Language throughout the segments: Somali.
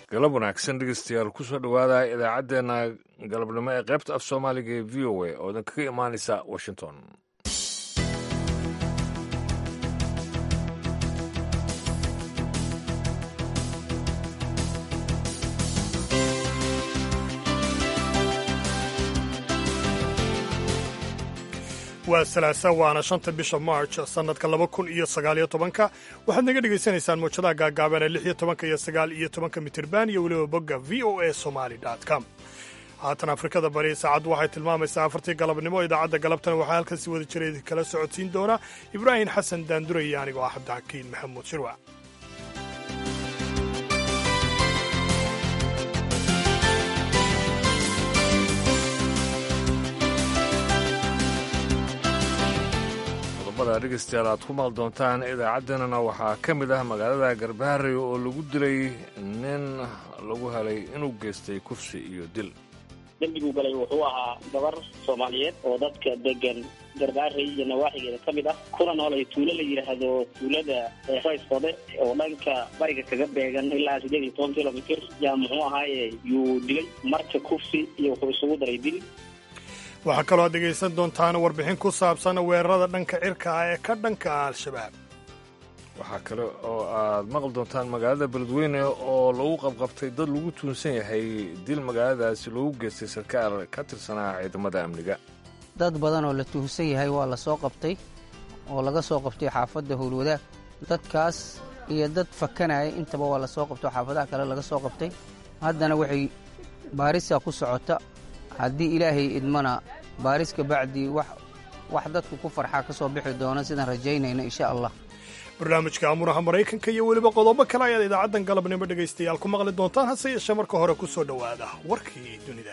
galab wanaagsan dhegeystayaal kusoo dhowaada idaacaddeenna galabnimo ee qaybta af soomaaliga ee v o a oo idin kaga imaanaysa washington waa salaasa waana shanta bisha march sannadka laba kun iyo sagaaliyo tobanka waxaad naga dhegaysanaysaan muujadaha gaagaaban ee lix iyo tobanka iyo sagaal iyo tobanka mitirban iyo weliba bogga v o a somali com haatan afrikada bari saacaddu waxay tilmaamaysaa afartii galabnimo idaacadda galabtana waxaa halkan si wada jira kala socodsiin doona ibraahim xasan daandure iyo anigoo ah cabdixakiin maxamuud shirwac dhegeystayaal aad ku maal doontaan idaacaddeenana waxaa ka mid ah magaalada garbaharey oo lagu dilay nin lagu helay inuu geystay kufsi iyo dil dembiguu galay wuxuu ahaa gabar soomaaliyeed oo dadka degan garbaarey iyo nawaaxigeeda ka mid ah kuna noolay tuulo la yidhaahdo tuulada raysfode oo dhanka bariga kaga beegan ilaa siddeed iyo toban kilomitr yaa muxuu ahaaye yuu dilay marka kufsi iyo wuxuu isugu daray dil waxaa kaloo aad dhegaysan doontaan warbixin ku saabsan weerarada dhanka cirka ah ee ka dhanka ah al-shabaab waxaa kale oo aad maqli doontaan magaalada beledweyne oo lagu qabqabtay dad lagu tuunsan yahay dil magaaladaasi loogu geystay sarkaal ka tirsanaa ciidamada amniga dad badan oo la tuhunsan yahay waa la soo qabtay oo laga soo qabtay xaafadda howlwadaag dadkaas iyo dad fakanaya intaba waa la soo qabtay oo xaafadaha kale laga soo qabtay haddana waxay baarisa ku socota haddii ilaahay idmana baaris ka bacdii wax dadku ku farxaa ka soo bixi doona sidaan rajaynayno insha allah barnaamijka amuraha maraykanka iyo weliba qodobo kale ayaad idaacaddan galabnimo dhegaystayaal ku maqli doontaan hase yeeshee marka hore ku soo dhowaada warkii dunida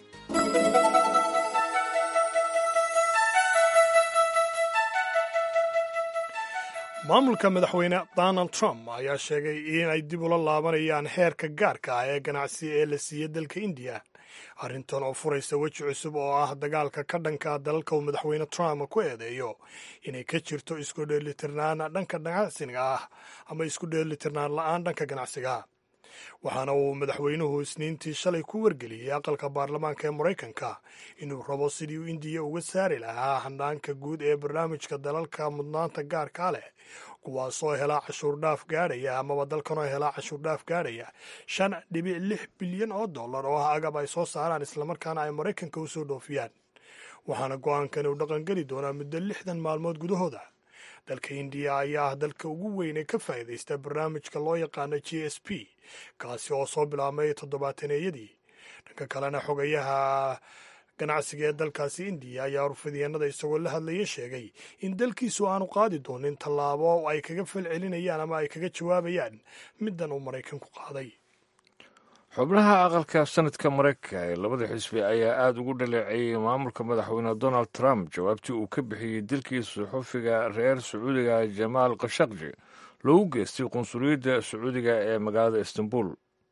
maamulka madaxweyne donald trump ayaa sheegay inay dib ula laabanayaan heerka gaarka ah ee ganacsi ee la siiyey dalka indiya arrintan oo furaysa weji cusub oo ah dagaalka ka dhanka dalalka uu madaxweyne trump ku eedeeyo inay ka jirto isku dheelitirnaan dhanka ganacsiga ah ama isku dheelitirnaan la-aan dhanka ganacsiga waxaana uu madaxweynuhu isniintii shalay ku wargeliyey aqalka baarlamaanka ee maraykanka inuu rabo sidii uu indiya uga saari lahaa handhaanka guud ee barnaamijka dalalka mudnaanta gaarkaa leh kuwaasoo helaa cashuur dhaaf gaadhaya amaba dalkanoo helaa cashuur dhaaf gaadhaya shan dhibic lix bilyan oo dollar oo ah agab ay soo saaraan islamarkaana ay maraykanka u soo dhoofiyaan waxaana go-aankani uu dhaqangeli doonaa muddo lixdan maalmood gudahooda dalka indiya ayaa ah dalka ugu weyn ee ka faa'iidaysta barnaamijka loo yaqaano g s p kaasi oo soo bilaabmay toddobaataneyadii dhanka kalena xogayaha ganacsiga ee dalkaasi indiya ayaa urfidyaenada isagoo la hadlaya sheegay in dalkiisu aanu qaadi doonin tallaabo ay kaga falcelinayaan ama ay kaga jawaabayaan middan uu maraykanku qaaday xubnaha aqalka sanadka maraykanka ee labada xisbi ayaa aada ugu dhaleeceeyey maamulka madaxweyne donald trump jawaabtii uu ka bixiyey dilkii suxufiga reer sacuudiga jamaal khashaqji loogu geystay qunsuliyadda sacuudiga ee magaalada istanbul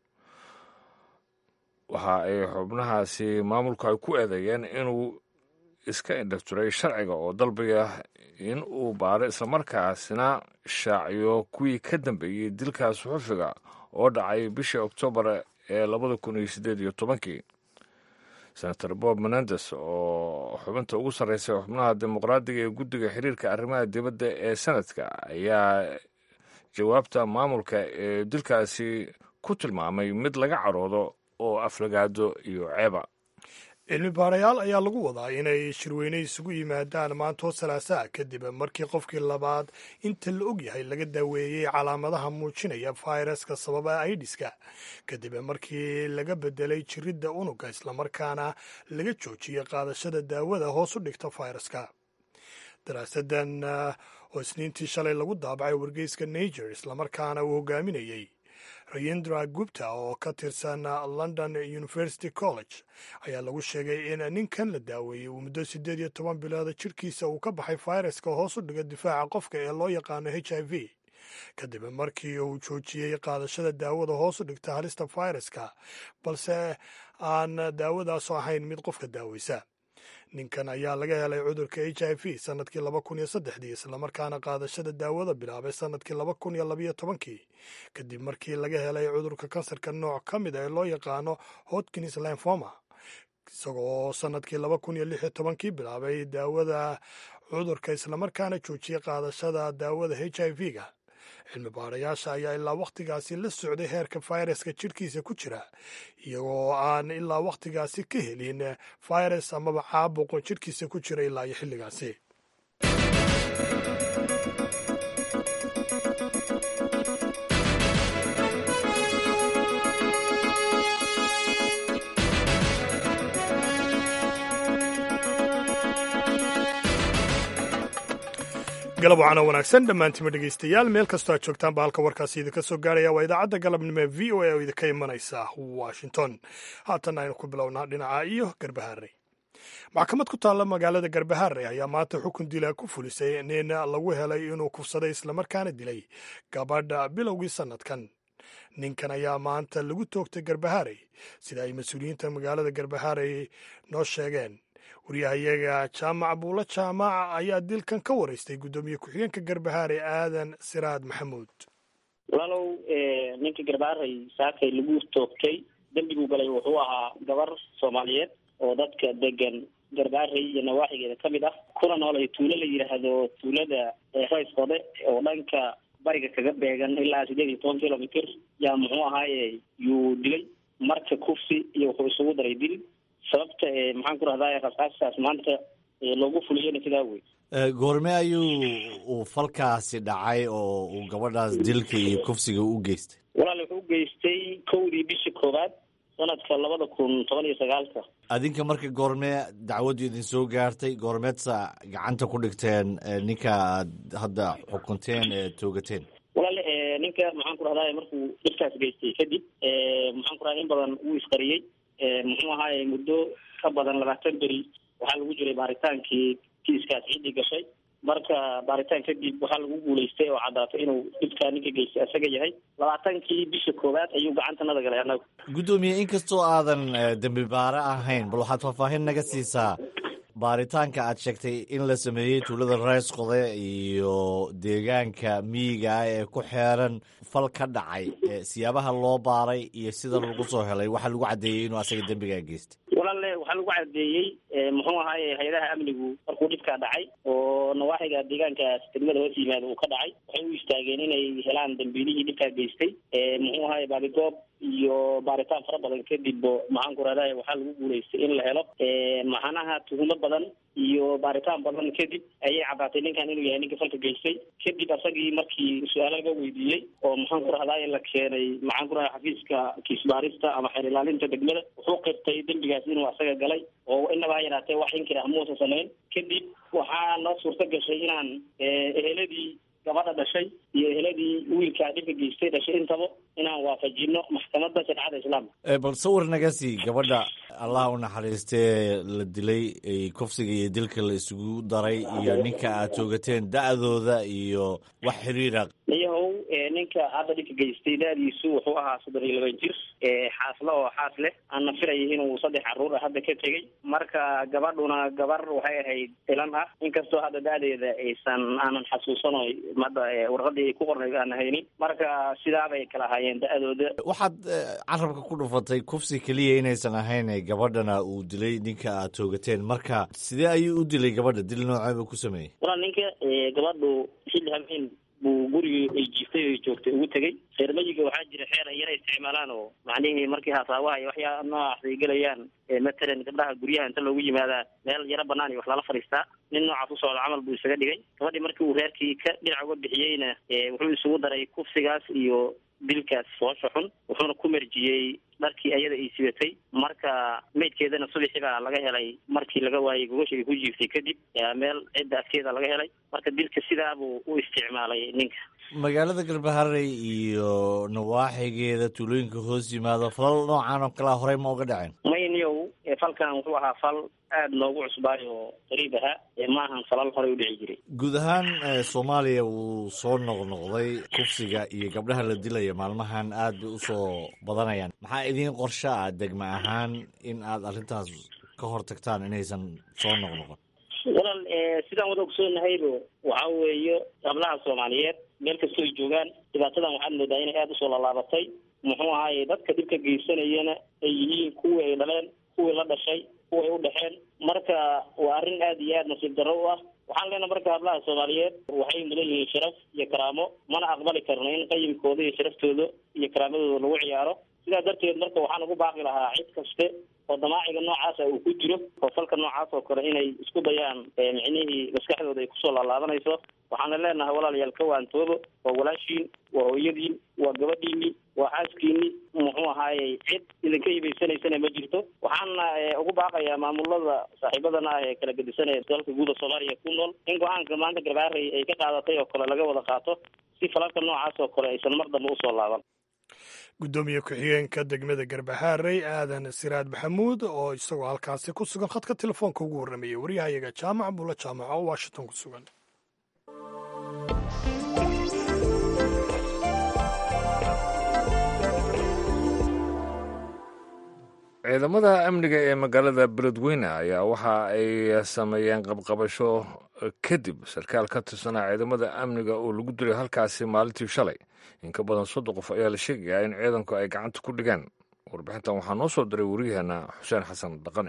waxa ay xubnahaasi maamulku ay ku eedeeyeen inuu iska indhafturay sharciga oo dalbaya in uu baaro islamarkaasina shaaciyo kuwii ka dambeeyey dilka suxufiga oo dhacay bishii oktoobar ee labada kun iyo siddeed iyo tobankii senator bob menendes oo xubinta ugu sarreysa xubnaha dimuqraadiga ee guddiga xiriirka arrimaha dibadda ee sanadka ayaa jawaabta maamulka ee dilkaasi ku tilmaamay mid laga caroodo oo aflagaado iyo ceeba cilmi baarayaal ayaa lagu wadaa inay shirweyne isugu yimaadaan maantoo salaasaa kadib markii qofkii labaad inta la og yahay laga daaweeyey calaamadaha muujinaya fayraska sababa aidiska kadib markii laga bedelay jiridda unuga islamarkaana laga joojiyey qaadashada daawada hoos u dhigta fayraska daraasadan oo isniintii shalay lagu daabacay wargeyska niger islamarkaana uu hogaaminayey rayendra gupta oo ka tirsan london university college ayaa lagu sheegay in ninkan la daaweeyey uu muddo siddeed iyo toban bilooda jirkiisa uu ka baxay fayraska hoos u dhiga difaaca qofka ee loo yaqaano h i v kadib markii uu joojiyey qaadashada daawada hoos u dhigta halista fayraska balse aan daawadaasoo ahayn mid qofka daaweysa ninkan ayaa laga helay cudurka h i v sannadkii laba kun iyo saddexdii islamarkaana qaadashada daawada bilaabay sannadkii laba kun iyo labayo tobankii kadib markii laga helay cudurka kansarka nooc ka mid a ee loo yaqaano hodkins lymphoma isagoo sannadkii laba kun iyo lix iyo tobankii bilaabay daawada cudurka islamarkaana joojiyey qaadashada daawada h i v-ga cilmi baarayaasha ayaa ilaa wakhtigaasi la socday heerka fayraska jidhkiisa ku jira iyagoo aan ilaa wakhtigaasi ka helin fayras amaba caabuqo jidhkiisa ku jira ilaa iyo xilligaasi galab wacana wanaagsan dhammaantiima dhegaystayaal meel kastoo aad joogtaanba halka warkaasi idinka soo gaaraya waa idaacadda galabnimo ee v o a oo idinka imanaysa washington haatan aynu ku bilownaa dhinaca iyo garbahaare maxkamad ku taalla magaalada garbahaare ayaa maanta xukun dila ku fulisay nin lagu helay inuu kufsaday islamarkaana dilay gabadha bilowgii sannadkan ninkan ayaa maanta lagu toogtay garbahaare sida ay mas-uuliyiinta magaalada garbahaare noo sheegeen waryahayaga jaamac buulo jaamac ayaa dilkan ka waraystay guddoomiye ku-xigeenka garbahaare aadan siraad maxamuud walaalow ninka garbaaray saakay lagu toogtay dembiguu galay wuxuu ahaa gabar soomaaliyeed oo dadka degan garbaaray iyo nawaaxigeeda ka mid ah kuna nool ay tuulo la yidhaahdo tuulada raysqode oo dhanka bariga kaga beegan ilaa sideed iyo toban kilomitr yaa muxuu ahaaye yuu dilay marka kufsi iyo wuxuu isugu daray dil sababta maxaan ku rahdaa rasaastaas maanta loogu fuliyena sidaa wey goorme ayuu uu falkaasi dhacay oo uu gabadhaas dilka iyo kufsiga u geystay walaal wuxuu u geystay kowdii bisha koowaad sanadka labada kun toban iyo sagaalka adinka marka goormee dacwaddu idin soo gaartay goormeedsa gacanta ku dhigteen ninka aad hadda xukunteen ee toogateen walaal ninka maxaan ku rahdaa markuu dhibkaas geystay kadib maxaan ku rahda in badan wuu isqariyey muxuu ahaaye muddo ka badan labaatan beri waxaa lagu jiray baaritaankii kiiskaas ciddii gashay marka baaritaan kadib waxaa lagu guulaystay oo caddaatay inuu dhibkaa ninka geystay asaga yahay labaatankii bisha koowaad ayuu gacantanada galay annagu guddoomiye inkastoo aadan dembi baare ahayn bal waxaad faahfaahin naga siisaa baaritaanka aad sheegtay in la sameeyey tuulada raysqode iyo deegaanka miyiga ah ee ku xeeran fal ka dhacay siyaabaha loo baaray iyo sida lagu soo helay waxaa lagu caddeeyey inuu asaga dembigaa geystay walaale waxaa lagu caddeeyey muxuu ahaaye hay-adaha amnigu markuu dhibkaa dhacay oo nawaaxiga deegaankaas degmada hoos yimaada uu ka dhacay waxay u istaageen inay helaan dambiilihii dhibkaa geystay muxuu ahaaye baabigoob iyo baaritaan fara badan kadib maxaan ku rahdaye waxaa lagu guulaystay in la helo maxanaha tuhumo badan iyo baaritaan badan kadib ayay caddaatay ninkan inuu yahay ninka falka geystay kadib asagii markii su-aalo laga weydiiyey oo maxaan ku rahdaye la keenay maxaan ku rahda xafiiska kiisbaarista ama xeer ilaalinta degmada wuxuu qirtay dembigaas inuu asaga galay oo inaba ha yaraatee wax inkir ah muusa samayn kadib waxaa noo suurto gashay inaan eheladii gabadha dhashay iyo eheladii wiilkaa dhibka geystay dhashay intaba inaan waafajino maxkamadda shareecada islaamka bal sawir naga sii gabadha allah u naxariistee la dilay kufsiga iyo dilka la isugu daray iyo ninka aad toogateen da-dooda iyo wax xiriira niyahow ninka hadda dhibka geystay da-diisu wuxuu ahaa soddon iyo laban jir xaasle oo xaas leh aan nafiraya inuu saddex carruur ah hadda ka tegey marka gabadhuna gabar waxay ahayd ilan ah inkastoo hadda da-deeda aysan aanan xasuusano hadda warqadii ay ku qornayd aan haynin marka sidaabay kala ahaayeen da-dooda waxaad carabka ku dhufatay kufsi keliya inaysan ahayn gabadhana uu dilay ninka aad toogateen marka sidee ayuu u dilay gabadha dil nooceeba ku sameeyey walaal ninka gabadhu xilli habeen buu gurigii ay jiiftay o joogtay ugu tegey reer mayiga waxaa jira xeer ay yara isticmaalaan oo macnihii markii hasaabaha iyo waxyaa noocaas ay gelayaan matalan gabdhaha guryaha inta loogu yimaadaa meel yaro banaan iyo wax lala fadhiistaa nin noocaas u socda camal buu isaga dhigay gabadhii markii uu reerkii ka dhinac uga bixiyeyna wuxuu isugu daray kufsigaas iyo dilkaas foosha xun wuxuuna ku merjiyey dharkii ayada ay sibatay marka meydkeedana subaxii baa laga helay markii laga waayey gogosha ay ku jiiftay kadib meel cidda afkeeda laga helay marka dilka sidaabuu u isticmaalay ninka magaalada garbaharey iyo nawaaxigeeda tuulooyinka hoos yimaado falal noocan oo kalea horey ma uga dhaceen mayniyow falkan wuxuu ahaa fal aada noogu cusbaay oo qariib ahaa maahan falal horey u dhici jiray guud ahaan soomaaliya wuu soo noqnoqday kufsiga iyo gabdhaha la dilaya maalmahan aad bay usoo badanayaan maxaa idiin qorsho ah degma ahaan in aad arrintaas ka hortagtaan inaysan soo noqnoqon walaal sidaan wada ogsoognahayba waxa weeye hablaha soomaaliyeed meel kastoo ay joogaan dhibaatadan waxaad moodaa inay aada usoo laalaabatay muxuu ahaaye dadka dhibka geysanayana ay yihiin kuwii ay dhaleen kuwii la dhashay kuway u dhexeen marka waa arrin aada iyo aada nasiib darro u ah waxaan leenaha marka hablaha soomaaliyeed waxay mudan yihiin sharaf iyo karaamo mana aqbali karno in qayimkooda iyo sharaftooda iyo karaamadooda lagu ciyaaro sidaa darteed marka waxaan ugu baaqi lahaa cid kaste oo damaaciga noocaasa uu ku jiro oo falka noocaas oo kale inay isku dayaan micnihii maskaxdooda ay kusoo laalaabanayso waxaana leenahay walaalayaal ka waantoobo waa walaashiin waa hooyadiin waa gabadhiini waa xaaskiini muxuu ahaayey cid idinka hibaysanaysana ma jirto waxaana ugu baaqayaa maamulada saaxiibadana ah ee kala gedisanaya dalka guuda soomaaliya ku nool in go-aanka maanta garbaarey ay ka qaadatay oo kale laga wada qaato si falalka noocaas oo kale aysan mar dambe usoo laaban guddoomiye ku-xigeenka degmada garbahaarey aadan siraad maxamuud oo isagoo halkaasi ku sugan khadka telefoonka ugu warramayay waryahayaga jaamac buulo jaamac oo washington ku sugan ciidamada amniga ee magaalada beledweyne ayaa waxa ay sameeyeen qabqabasho kadib sarkaal ka tirsanaa ciidamada amniga oo lagu dilay halkaasi maalintii shalay in ka badan soddon qof ayaa la sheegayaa in ciidanku ay gacanta ku dhigeen warbixintan waxaa noo soo diray waryaheena xuseen xasan dhaqane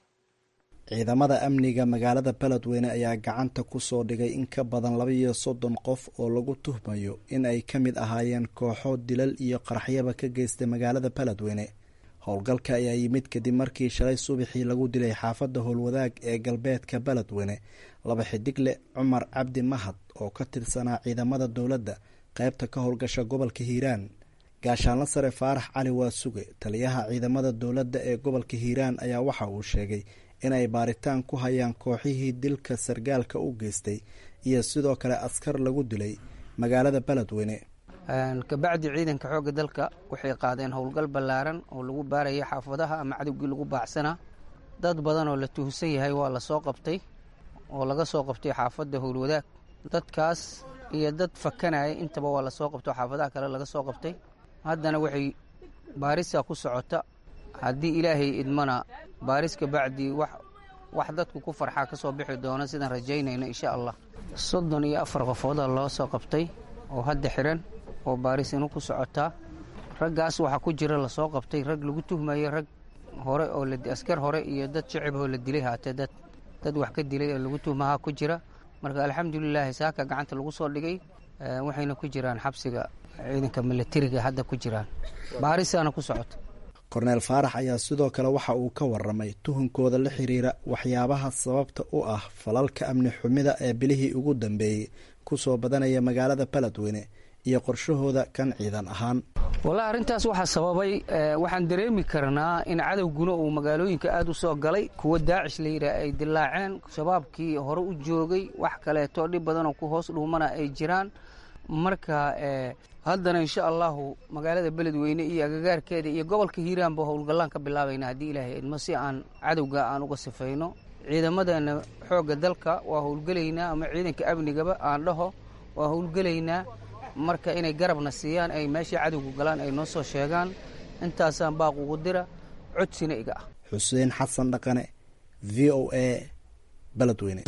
ciidamada amniga magaalada beledweyne ayaa gacanta ku soo dhigay in ka badan laba iyo soddon qof oo lagu tuhmayo in ay ka mid ahaayeen kooxo dilal iyo qaraxyaba ka geystay magaalada beledweyne howlgalka ayaa yimid kadib markii shalay subaxii lagu dilay xaafadda howlwadaag ee galbeedka beledweyne laba xidigle cumar cabdi mahad oo ka tirsanaa ciidamada dowladda qaybta ka howlgasha gobolka hiiraan gaashaanla sare faarax cali waasuge taliyaha ciidamada dowladda ee gobolka hiiraan ayaa waxa uu sheegay inay baaritaan ku hayaan kooxihii dilka sargaalka u geystay iyo sidoo kale askar lagu dilay magaalada beledweyne kabacdi ciidanka xoogga dalka waxay qaadeen howlgal ballaaran oo lagu baaraya xaafadaha ama cadowgii lagu baacsanaa dad badan oo la tuhsan yahay waa la soo qabtay oo laga soo qabtay xaafadda howlwadaag dadkaas iyo dad fakanaya intaba waa lasoo qabtay oo xaafadaha kale laga soo qabtay haddana waxay baarisa ku socota haddii ilaahay idmana baaris kabacdi wax wax dadku ku farxaa ka soo bixi doona sidaan rajaynayno insha allah soddon iyo afar qofooda loo soo qabtay oo hadda xiran oo baarisinu ku socotaa raggaas waxaa ku jira lasoo qabtay rag lagu tuhmayo rag hore oo askar hore iyo dad shicib oo la dilay haatee dad dad wax ka dilay oo lagu tuhmahaa ku jira marka alxamdulilaahi saaka gacanta lagu soo dhigay waxayna ku jiraan xabsiga ciidanka milatariga hadda ku jiraan baarisaana ku socota korneel faarax ayaa sidoo kale waxa uu ka waramay tuhunkooda la xiriira waxyaabaha sababta u ah falalka amni xumida ee bilihii ugu dambeeyey kusoo badanaya magaalada beledweyne iyo qorshahooda kan ciidan ahaan wallahi arrintaas waxaa sababay waxaan dareemi karnaa in cadowguna uu magaalooyinka aada u soo galay kuwa daacish la yidhaah ay dilaaceen shabaabkii hore u joogay wax kaleeto dhib badanoo ku hoos dhuumana ay jiraan marka haddana insha allahu magaalada beledweyne iyo agagaarkeeda iyo gobolka hiiraanba howlgallaan ka bilaabayna haddii ilaahay idmo si aan cadowga aan uga sifayno ciidamadeena xoogga dalka waa howlgelaynaa ama ciidanka amnigaba aan dhaho waa howlgelaynaa marka inay garabna siiyaan ay meeshai cadowga galaan ay noo soo sheegaan intaasaan baaq ugu dira codsina iga ah xuseen xasan dhaqane v o a beledweyne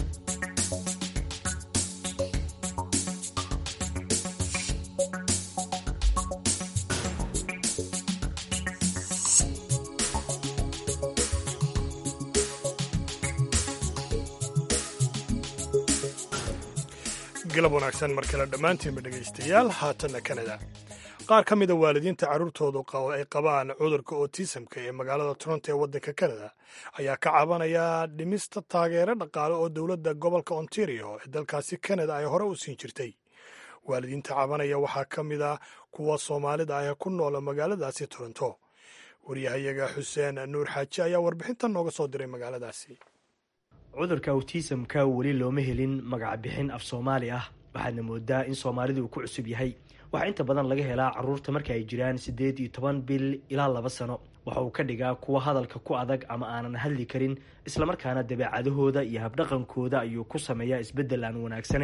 galab wanaagsan mar kale dhammaantiinba dhegaystayaal haatanna kanada qaar ka mida waalidiinta carruurtoodu ay qabaan cudurka otisamka ee magaalada toronto ee waddanka kanada ayaa ka cabanaya dhimista taageero dhaqaale oo dowladda gobolka ontario ee dalkaasi kanada ay hore u siin jirtay waalidiinta cabanaya waxaa ka mid a kuwa soomaalida ah ee ku noola magaaladaasi toronto waryahayaga xuseen nuur xaaji ayaa warbixintan nooga soo diray magaaladaasi cudurka awtisamka weli looma helin magac bixin af soomaali ah waxaadna moodaa in soomaalida uu ku cusub yahay waxaa inta badan laga helaa caruurta marka ay jiraan siddeed iyo toban bil ilaa laba sano waxa uu ka dhigaa kuwa hadalka ku adag ama aanan hadli karin islamarkaana dabeecadahooda iyo habdhaqankooda ayuu ku sameeyaa isbeddel aan wanaagsanayn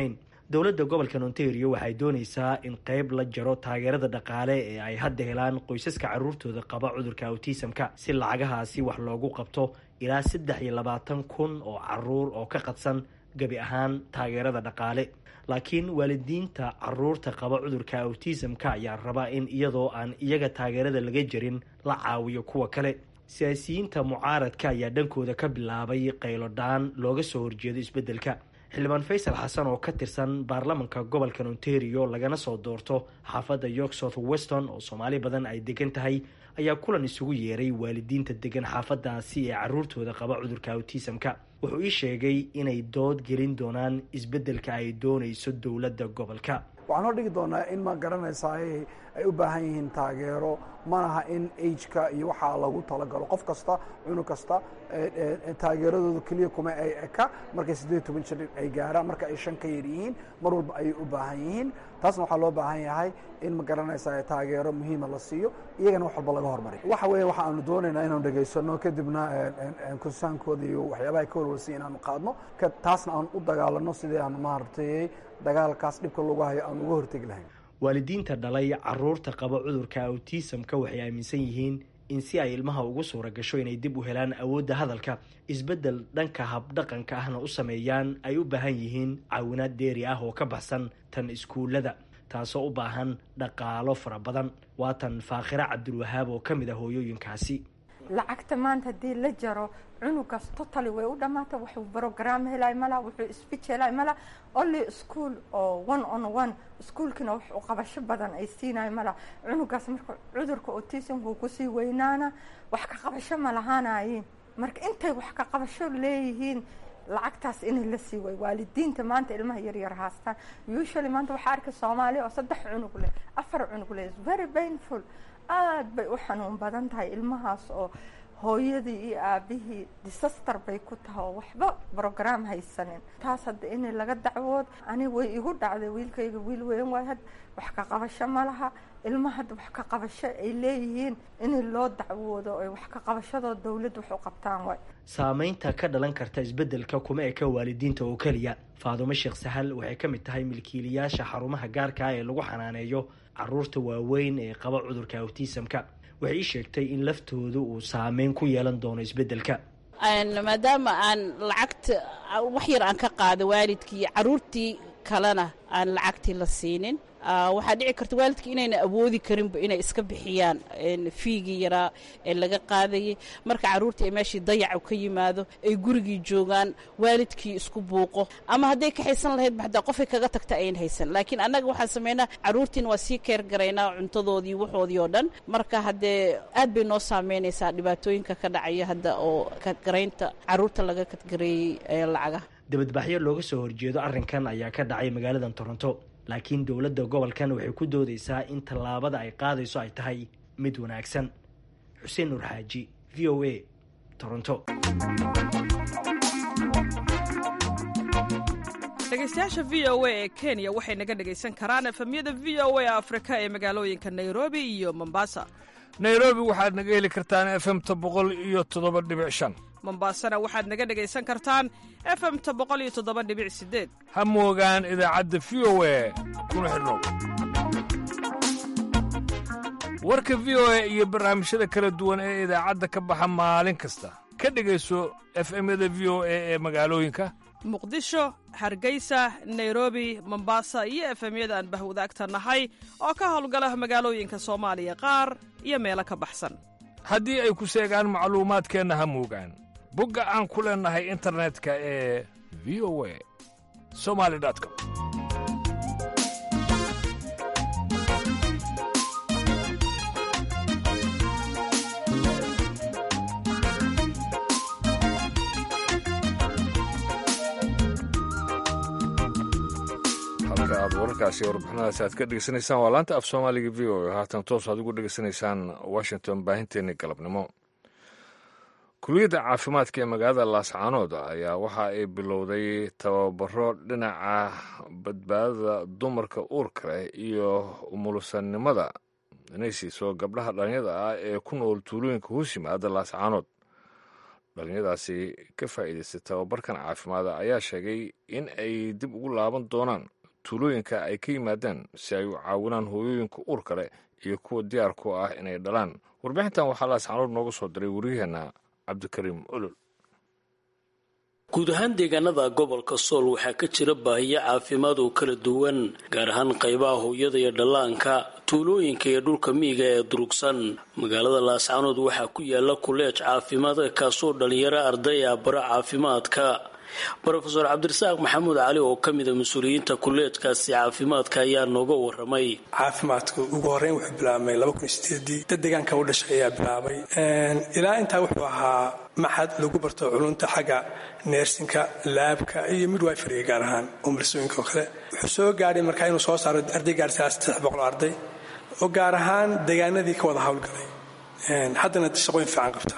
dowladda gobolka ontario waxay dooneysaa in qeyb la jaro taageerada dhaqaale ee ay hadda helaan qoysaska caruurtooda qaba cudurka autismka si lacagahaasi wax loogu qabto ilaa saddex iyo labaatan kun oo caruur oo ka qadsan gebi ahaan taageerada dhaqaale laakiin waalidiinta caruurta qaba cudurka autismka ayaa raba in iyadoo aan iyaga taageerada laga jarin la caawiyo kuwa kale siyaasiyiinta mucaaradka ayaa dhankooda ka bilaabay qaylodhaan looga soo horjeedo isbeddelka xildhibaan faysal xasan oo ka tirsan baarlamanka gobolka ontario lagana soo doorto xaafadda york south weston oo soomaali badan ay degan tahay ayaa kulan isugu yeeray waalidiinta degan xaafadaasi ee caruurtooda qaba cudurka autismka wuxuu ii sheegay inay dood gelin doonaan isbeddelka ay doonayso dowladda gobolka waxaan hor dhigi doonaa in ma garanaysaa ay u baahan yihiin taageero manaha in ageka iyo waxaa lagu talagalo qof kasta cunug kasta taageeradooda keliya kuma ay eka markay siddeed toban jir ay gaaraan marka ay shan ka yar yihiin mar walba ayay u baahan yihiin taasna waxaa loo baahan yahay in ma garanaysaa taageero muhiima la siiyo iyagana wax walba laga hormariyo waxa weeye waxa aanu doonaynaa inaanu dhegaysano kadibna kursaankooda iyo waxyaabaha ka walwalsiya inaanu qaadno taasna aan u dagaalano sidii aan maaragtay dagaalkaas dhibka lagu hayo aan uga hortegi lahayn waalidiinta dhalay caruurta qaba cudurka autismka waxay aaminsan yihiin in si ay ilmaha ugu suura gasho inay dib u helaan awoodda hadalka isbeddel dhanka habdhaqanka ahna u sameeyaan ay u baahan yihiin caawinaad deeri ah oo ka baxsan tan iskuullada taasoo u baahan dhaqaalo fara badan waa tan faakhira cabdulwahaab oo ka mid ah hooyooyinkaasi lacagta maanta haddii la jaro cunugaas totally way u dhamaata wuxuu brogram helay mala wuxuu speech helay mala only school oo one on one iskuolkina wax u qabasho badan ay siinayo mala cunugaas marka cudurka autismku kusii weynaana wax ka qabasho ma lahaanayin marka intay wax ka qabasho leeyihiin lacagtaas inay la sii way waalidiinta maanta ilmaha yaryar haastaan usually maanta waxaa arkay soomaaliya oo saddex cunug leh afar cunug leh very painful aada bay u xanuun badan tahay ilmahaas oo hooyadii iyo aabihii disaster bay ku tahay oo waxba brogram haysanin taas hadda in laga dacwood ani way igu dhacday wiilkayga wiil weyn waay had wax ka qabasho ma laha ilma hadda wax ka qabasho ay leeyihiin in loo dacwoodo ay wax ka qabashadoo dowladd wax u qabtaan waay saameynta ka dhalan karta isbeddelka kuma eka waalidiinta oo keliya faadumo sheekh sahal waxay ka mid tahay milkiilayaasha xarumaha gaarka ah ee lagu xanaaneeyo caruurta waaweyn ee qaba cudurka autismka waxay ii sheegtay in laftoodu uu saameyn ku yeelan doono isbeddelka maadaama aan lacagta wax yar aan ka qaado waalidkii caruurtii kalena aan lacagtii la siinin waxaa dhici karta waalidka inayna awoodi karinba inay iska bixiyaan fiigii yaraa ee laga qaadayay marka caruurtii ay meeshii dayacu ka yimaado ay gurigii joogaan waalidkii isku buuqo ama hadday ka haysan lahaydba hadaa qofay kaga tagta ayn haysan laakiin annaga waxaan samaynaa caruurtiina waa sii keer garaynaa cuntadoodii waxoodii oo dhan marka haddee aad bay noo saameynaysaa dhibaatooyinka ka dhacaya hadda oo kadgaraynta caruurta laga kadgareeyey lacagaha dibadbaxyo looga soo horjeedo arrinkan ayaa ka dhacay magaaladan toronto laakiin dowladda gobolkan waxay ku doodeysaa in tallaabada ay qaadayso ay tahay mid wanaagsan xuseen nuur xaaji v o a toronto dhegeystayaasha v o a ee kenya waxay naga dhegaysan karaan efemyada v o a afrika ee magaalooyinka nairobi iyo mombasa nairobi waxaad naga heli kartaan efemta boqol iyo toddoba dhibic shan mombaasana waxaad naga dhegaysan kartaan efemta boqol iyo toddoba dhibic sideed ha moogaan idaacadda v o a kuna xidhnow warka v o a iyo barnaamijyada kala duwan ee idaacadda ka baxa maalin kasta ka dhegayso efemyada v o a ee magaalooyinka muqdisho hargeysa nairobi mombasa iyo efemyada aan bahwadaagta nahay oo ka howlgala magaalooyinka soomaaliya qaar iyo meelo ka baxsan haddii ay ku seegaan macluumaadkeenna ha moogaan bogga aan ku leennahay internetka ee v o a somali com halka aad wararkaasi warbixinadaasi aad ka dhegeysanaysaan waa laanta af soomaaliga v o a haatan toos aad ugu dhegeysanaysaan washington baahinteenii galabnimo kuliyadda caafimaadka ee magaalada laascaanood ayaa waxa ay bilowday tababaro dhinaca badbaadada dumarka uurka leh iyo umulusannimada inay siiso gabdhaha dhalinyada ah ee ku nool tuulooyinka hoos yimaada laascaanood dhalinyadaasi ka faa'iidaystay tababarkan caafimaada ayaa sheegay in ay dib ugu laaban doonaan tuulooyinka ay ka yimaadeen si ay u caawinaan hooyooyinka uurka leh iyo kuwa diyaar ku ah inay dhalaan warbixintan waxaa laascaanood nooga soo diray wariyaheenna cabdikariim olol guud ahaan deegaanada gobolka sool waxaa ka jira baahiyo caafimaad oo kala duwan gaar ahaan qaybaha hooyada iyo dhallaanka tuulooyinka iyo dhulka miyiga ee durugsan magaalada laascaanood waxaa ku yaala kuleej caafimaad kaasoo dhalinyaro arday ah bara caafimaadka rofeor cabdirasaaq maxamuud cali oo ka mida mas-uuliyiinta kuleejkaasi caafimaadka ayaa nooga waramay caafimaadka ugu horeyn wuxuu bilaabmay dad deegaanka u dhashay ayaa bilaabay ilaa intaa wuxuu ahaa maxad lagu barto culunta xagga neersinka laabka iyo midwiferyga gaar ahaan umulsooyinka oo kale wuxuu soo gaadhay markaa inuu soo saaro arday gaarsiaa saddex boqol arday oo gaar ahaan deegaanadii ka wada howlgalay haddana shaqooyin fiican qabta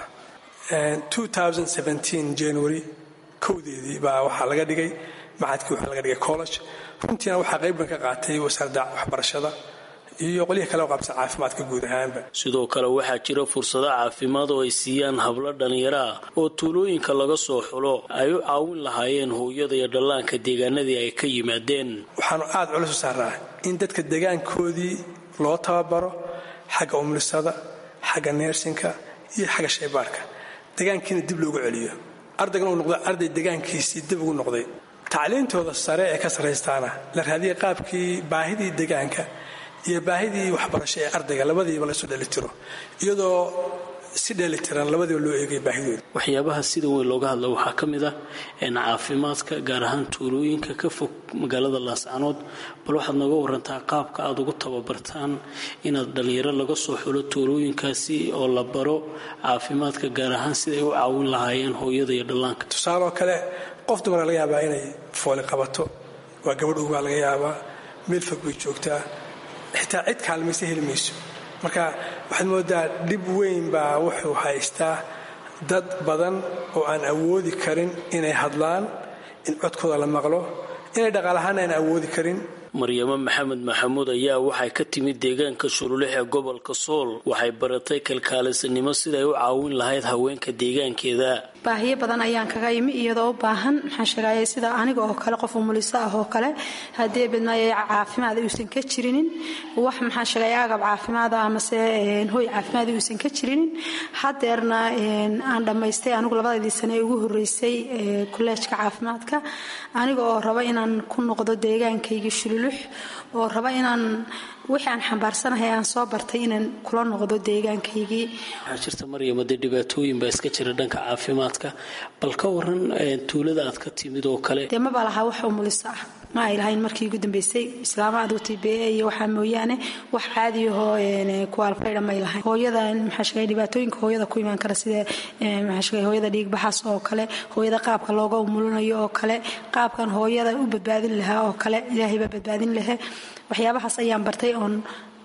january kowdeedii baa waxaa laga dhigay macadkii waxaa laga dhigay college runtiina waxaa qaybban ka qaatay wasaaradda waxbarashada iyo qolihii kale oo qaabsan caafimaadka guud ahaanba sidoo kale waxaa jira fursado caafimaad oo ay siiyaan hablo dhallinyaro ah oo tuulooyinka laga soo xulo ay u caawin lahaayeen hooyada iyo dhallaanka deegaanadii ay ka yimaadeen waxaanu aad culus u saaraa in dadka deegaankoodii loo tababaro xagga umlisada xagga neersinka iyo xagga shaybaarhka deegaankiina dib loogu celiyo ardaygan uu noqdo arday deegaankiisii dib ugu noqday tacliintooda sare ee ka sarraystaana la raadiyay qaabkii baahidii deegaanka iyo baahidii waxbarasho ee ardayga labadiiba la isu dhelitiro iyadoo si dheelitiran labadiiba loo eegay baahidooda waxyaabaha sida weyn looga hadla waxaa ka mid ah caafimaadka gaar ahaan tuulooyinka ka fog magaalada laascanood bal waxaad nooga warantaa qaabka aad ugu tababartaan inaad dhallinyaro laga soo xulo tuulooyinkaasi oo la baro caafimaadka gaar ahaan siday u caawin lahaayeen hooyada iyo dhallaanka tusaaleoo kale qof dumara laga yaabaa inay fooli qabato waa gabadh ugaa laga yaabaa meel fog bay joogtaa xitaa cid kaalmaysa heli mayso marka waxaad moodaa dhib weyn baa wuxuu haystaa dad badan oo aan awoodi karin inay hadlaan in codkooda la maqlo inay dhaqaalahaan aan awoodi karin maryamo maxamed maxamuud ayaa waxay ka timid deegaanka shululex ee gobolka sool waxay baratay kalkaalisanimo siday u caawin lahayd haweenka deegaankeeda baahiyo badan ayaan kaga imi iyadoo u baahan maxaan sheegaya sida aniga oo kale qof umuliso ah oo kale haddii badmaayo caafimaad uusan ka jirinin wax maxaan sheegaya agab caafimaada amase hoy caafimaad uusan ka jirinin hadeerna aan dhammaystay anigu labadaydii sane ee ugu horeysay kuleejka caafimaadka aniga oo raba inaan ku noqdo deegaankaygii shululux oo raba inaan wixii aan xambaarsanahay aan soo bartay inaan kula noqdo deegaankaygii waxaa jirta maryama dee dhibaatooyin baa iska jira dhanka caafimaadka bal ka waran tuulada aad ka timid oo kale dee maba lahaa wax umuliso ah ma ay lahayn markii ugu dambeysay islaama aduutay bee iyo waxaa mooyaane wax caadiyahoo kuwaalfaydha may lahayn hooyada maxaa sheegay dhibaatooyinka hooyada ku imaan kara sida maxaa sheegay hooyada dhiigbaxaas oo kale hooyada qaabka looga umulinayo oo kale qaabkan hooyada u badbaadin lahaa oo kale ilaahay baa badbaadin lahaa waxyaabahaas ayaan bartay oon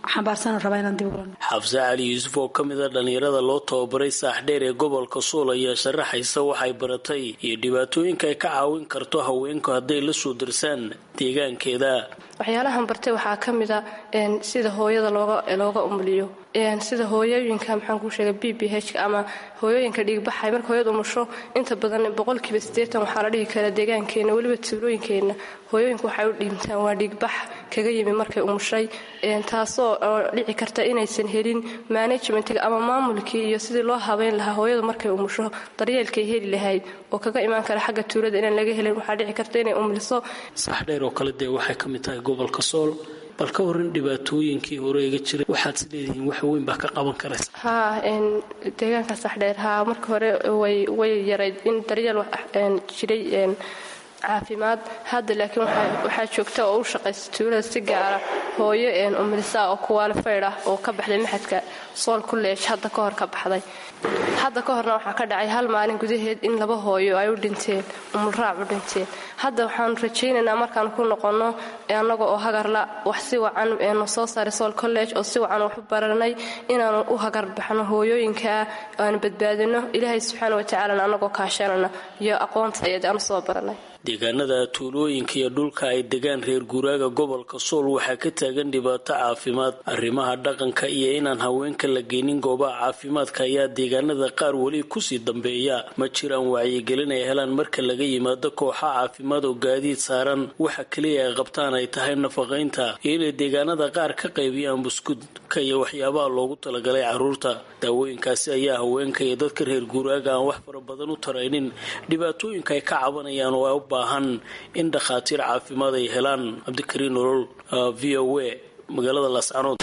xafse cali yuusuf oo ka mid a dhallinyarada loo tababaray saaxdheer ee gobolka sool ayaa sharaxaysa waxay baratay iyo dhibaatooyinka ay ka caawin karto haweenku hadday la soo darsaan deegaankeeda waxyaalahan bartay waxaa ka mid a sida hooyada looga umuliyo sida hooyooyinka maxaan kuu sheegay b b h ama hooyooyinka dhiigbaxay marka hooyad umusho inta badan boqolkiiba siddeetan waxaa la dhihi karaa deegaankeenna weliba tuulooyinkeenna hooyooyinku waxay u dhiibtaan waa dhiigbax kaga yimi markay umushay taasoo dhici karta inaysan helin manajmentiga ama maamulkii iyo sidii loo habeyn lahaa hooyadu markay umusho daryeelkay heli lahayd oo kaga imaan kara xagga tuulada inaan laga helin waxaa dhici karta inay umuliso saxdheer oo kale dee waxay ka mid tahay gobolka sool bal ka waran dhibaatooyinkii hore iga jiray waxaad is leedihiin wax weyn baa ka qaban karaysa haa deegaanka saxdheer haa marka hore way yarayd in daryeel jiray caafimaad hadda laakiin waxaa joogta oo u shaqaysa tuulada si gaara hooyo umilisaa oo kuwaalifayd ah oo ka baxday maxadka sool kuleej hadda ka hor ka baxday hadda ka horna waxaa ka dhacay hal maalin gudaheed in laba hooyo ay u dhinteen umulraac u dhinteen hadda waxaanu rajaynaynaa markaan ku noqonno annaga oo hagarla wax si wacan nu soo saaray sool college oo si wacan wax u baranay inaanu u hagar baxno hooyooyinkaa aanu badbaadino ilaahay subxaana watacaalana annagoo kaashanana iyo aqoonta ayad aanu soo baranay deegaanada tuulooyinka iyo dhulka ay degaan reer guuraaga gobolka sool waxaa ka taagan dhibaato caafimaad arrimaha dhaqanka iyo inaan haweenka la geynin goobaha caafimaadka ayaa deegaanada qaar weli kusii dambeeya ma jiraan wacyigelin ay helaan marka laga yimaado kooxa caafimaad oo gaadiid saaran waxa keliya ay qabtaan ay tahay nafaqaynta iyo inay deegaanada qaar ka qaybiyaan buskudka iyo waxyaabaha loogu talagalay caruurta daawooyinkaasi ayaa haweenka iyo dadka reer guuraaga aan wax fara badan u taraynin dhibaatooyinka ay ka cabanayaan oo ay u baahan in dhakhaatiir caafimaad ay helaan cabdikariin nolol v o a magaalada laascanood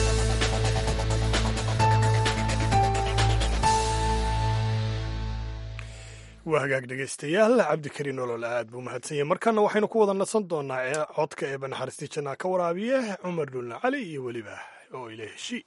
waa hagaag dhegaystayaal cabdikariin nolol aad buu mahadsan yahay markana waxaynu ku wada nasan doonaa codka ee banaxariistii jannaa ka waraabiye cumar dhulna cali iyo weliba oo ila heshi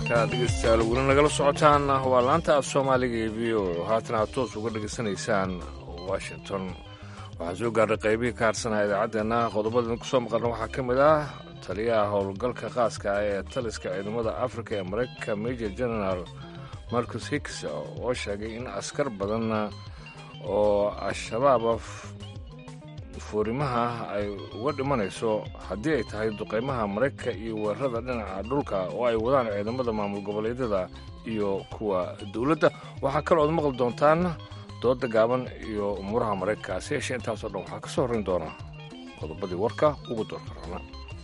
halkaa dhegeystayaal weli nagala socotaan waa laanta af soomaaliga ee v o haatan aad toos uga dhegaysanaysaan washington waxaa soo gaadhay qaybihii ka harsanaa idaacaddeenna qodobada ku soo maqalna waxaa ka mid ah taliyaha howlgalka khaaska ah ee taliska ciidamada afrika ee maraykanka major general marcus hicks oo sheegay in askar badan oo al-shabaaba fuurimaha ay uga dhimanayso haddii ay tahay duqaymaha maraykanka iyo weerarada dhinaca dhulka oo ay wadaan ciidamada maamul goboleedyada iyo kuwa dowladda waxaa kaloo ad maqli doontaan dooda gaaban iyo umuuraha maraykanka si yeeshee intaasoo dhan waxaa ka soo horrayn doona qodobadii warka ugu doorka rana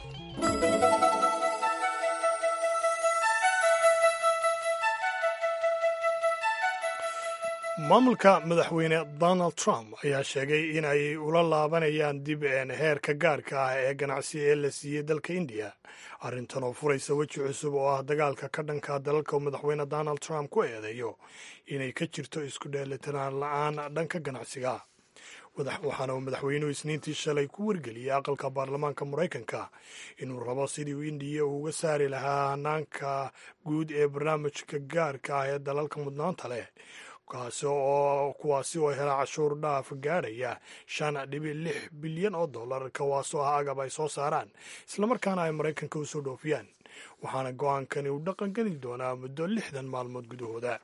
maamulka madaxweyne donald trump ayaa sheegay in ay ula laabanayaan dib heerka gaarka ah ee ganacsi ee la siiyey dalka indiya arrintan oo furaysa weji cusub oo ah dagaalka ka dhanka dalalka madaxweyne donald trump ku eedeeyo inay ka jirto isku dheelitiraan la-aan dhanka ganacsiga waxaana uu madaxweynuhu isniintii shalay ku wargeliyey aqalka baarlamaanka maraykanka inuu rabo sidii uu indiya uga saari lahaa hanaanka guud ee barnaamijka gaarka ah ee dalalka mudnaanta leh kaasi oo kuwaasi oo hela cashuur dhaaf gaadhaya shan dhibic lix bilyan oo dollar kawaasoo ah agab ay soo saaraan islamarkaana ay maraykanka u soo dhoofiyaan waxaana go-aankani uu dhaqangeli doonaa muddo lixdan maalmood gudahooda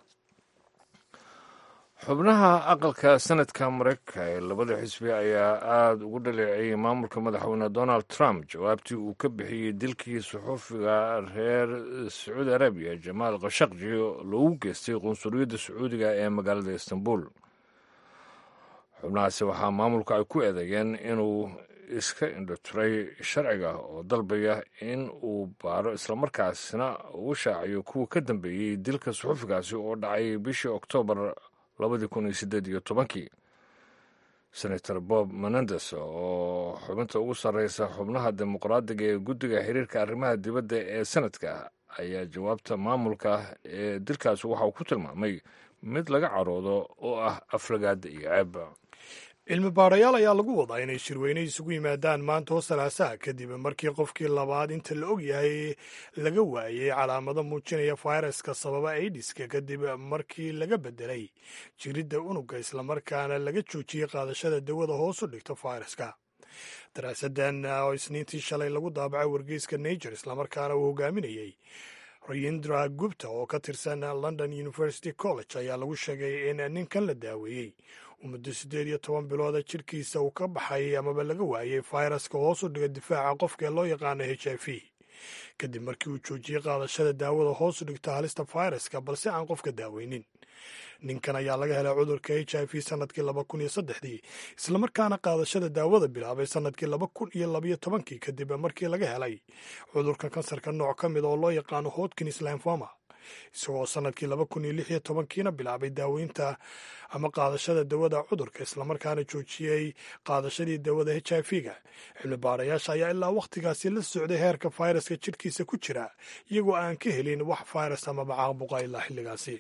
xubnaha aqalka sanadka maraykanka ee labada xisbi ayaa aada ugu dhaleeceeyey maamulka madaxweyne donald trump jawaabtii uu ka bixiyey dilkii suxuufiga reer sacuudi arabiya jamaal khashaqji loogu geystay qunsuliyadda sacuudiga ee magaalada istanbul xubnahaasi waxaa maamulka ay ku eedeeyeen inuu iska indhotiray sharciga oo dalbaya in uu baaro islamarkaasina uu shaaciyo kuwa ka dambeeyey dilka suxuufigaasi oo dhacay bishii oktoobar labadii kun iyo siddeed iyo tobankii senator bob menendes oo xubinta ugu sarreysa xubnaha dimuqraadiga ee guddiga xiriirka arrimaha dibadda ee sanadka ayaa jawaabta maamulka ee dilkaasi waxa uu ku tilmaamay mid laga caroodo oo ah aflagaada iyo ceeb cilmi baadhayaal ayaa lagu wadaa inay shirweyne isugu yimaadaan maanta oo salaasaha kadib markii qofkii labaad inta la og yahay laga waayey calaamado muujinaya fayraska sababa aidiska kadib markii laga bedelay jiridda unugga islamarkaana laga joojiyey qaadashada dawada hoos u dhigta fayraska daraasadan oo isniintii shalay lagu daabacay wargeyska najer islamarkaana uu hogaaminayey rayindra gupta oo ka tirsan london university college ayaa lagu sheegay in ninkan la daaweeyey muddo siddeed iyo toban bilooda jirkiisa uu ka baxay amaba laga waayey fayraska hoos u dhiga difaaca qofka ee loo yaqaano h i v kadib markii uu joojiyey qaadashada daawada hoos u dhigta halista fayraska balse aan qofka daaweynin ninkan ayaa laga helay cudurka h i v sanadkii laba kun iyo saddexdii islamarkaana qaadashada daawada bilaabay sanadkii laba kun iyo labaiyo tobankii kadib markii laga helay cudurka kansarka nooc ka mid oo loo yaqaano hodkins lymphoma isagoo sanadkii laba kun iyo lix iyo tobankiina bilaabay daaweynta ama qaadashada dawada cudurka islamarkaana joojiyey qaadashadii dawada h i v ga cilmi baarayaasha ayaa ilaa wakhtigaasi la socday heerka fayraska jidhkiisa ku jira iyagoo aan ka helin wax fayras amaba caabuqa ilaa xilligaasi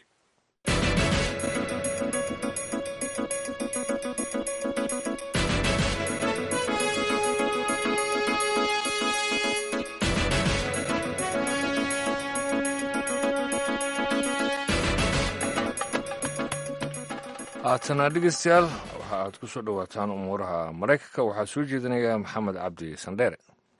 haatana dhegeystayaal waxa aad ku soo dhowaataan umuuraha maraykanka waxaa soo jeedinaya maxamed cabdi sandheere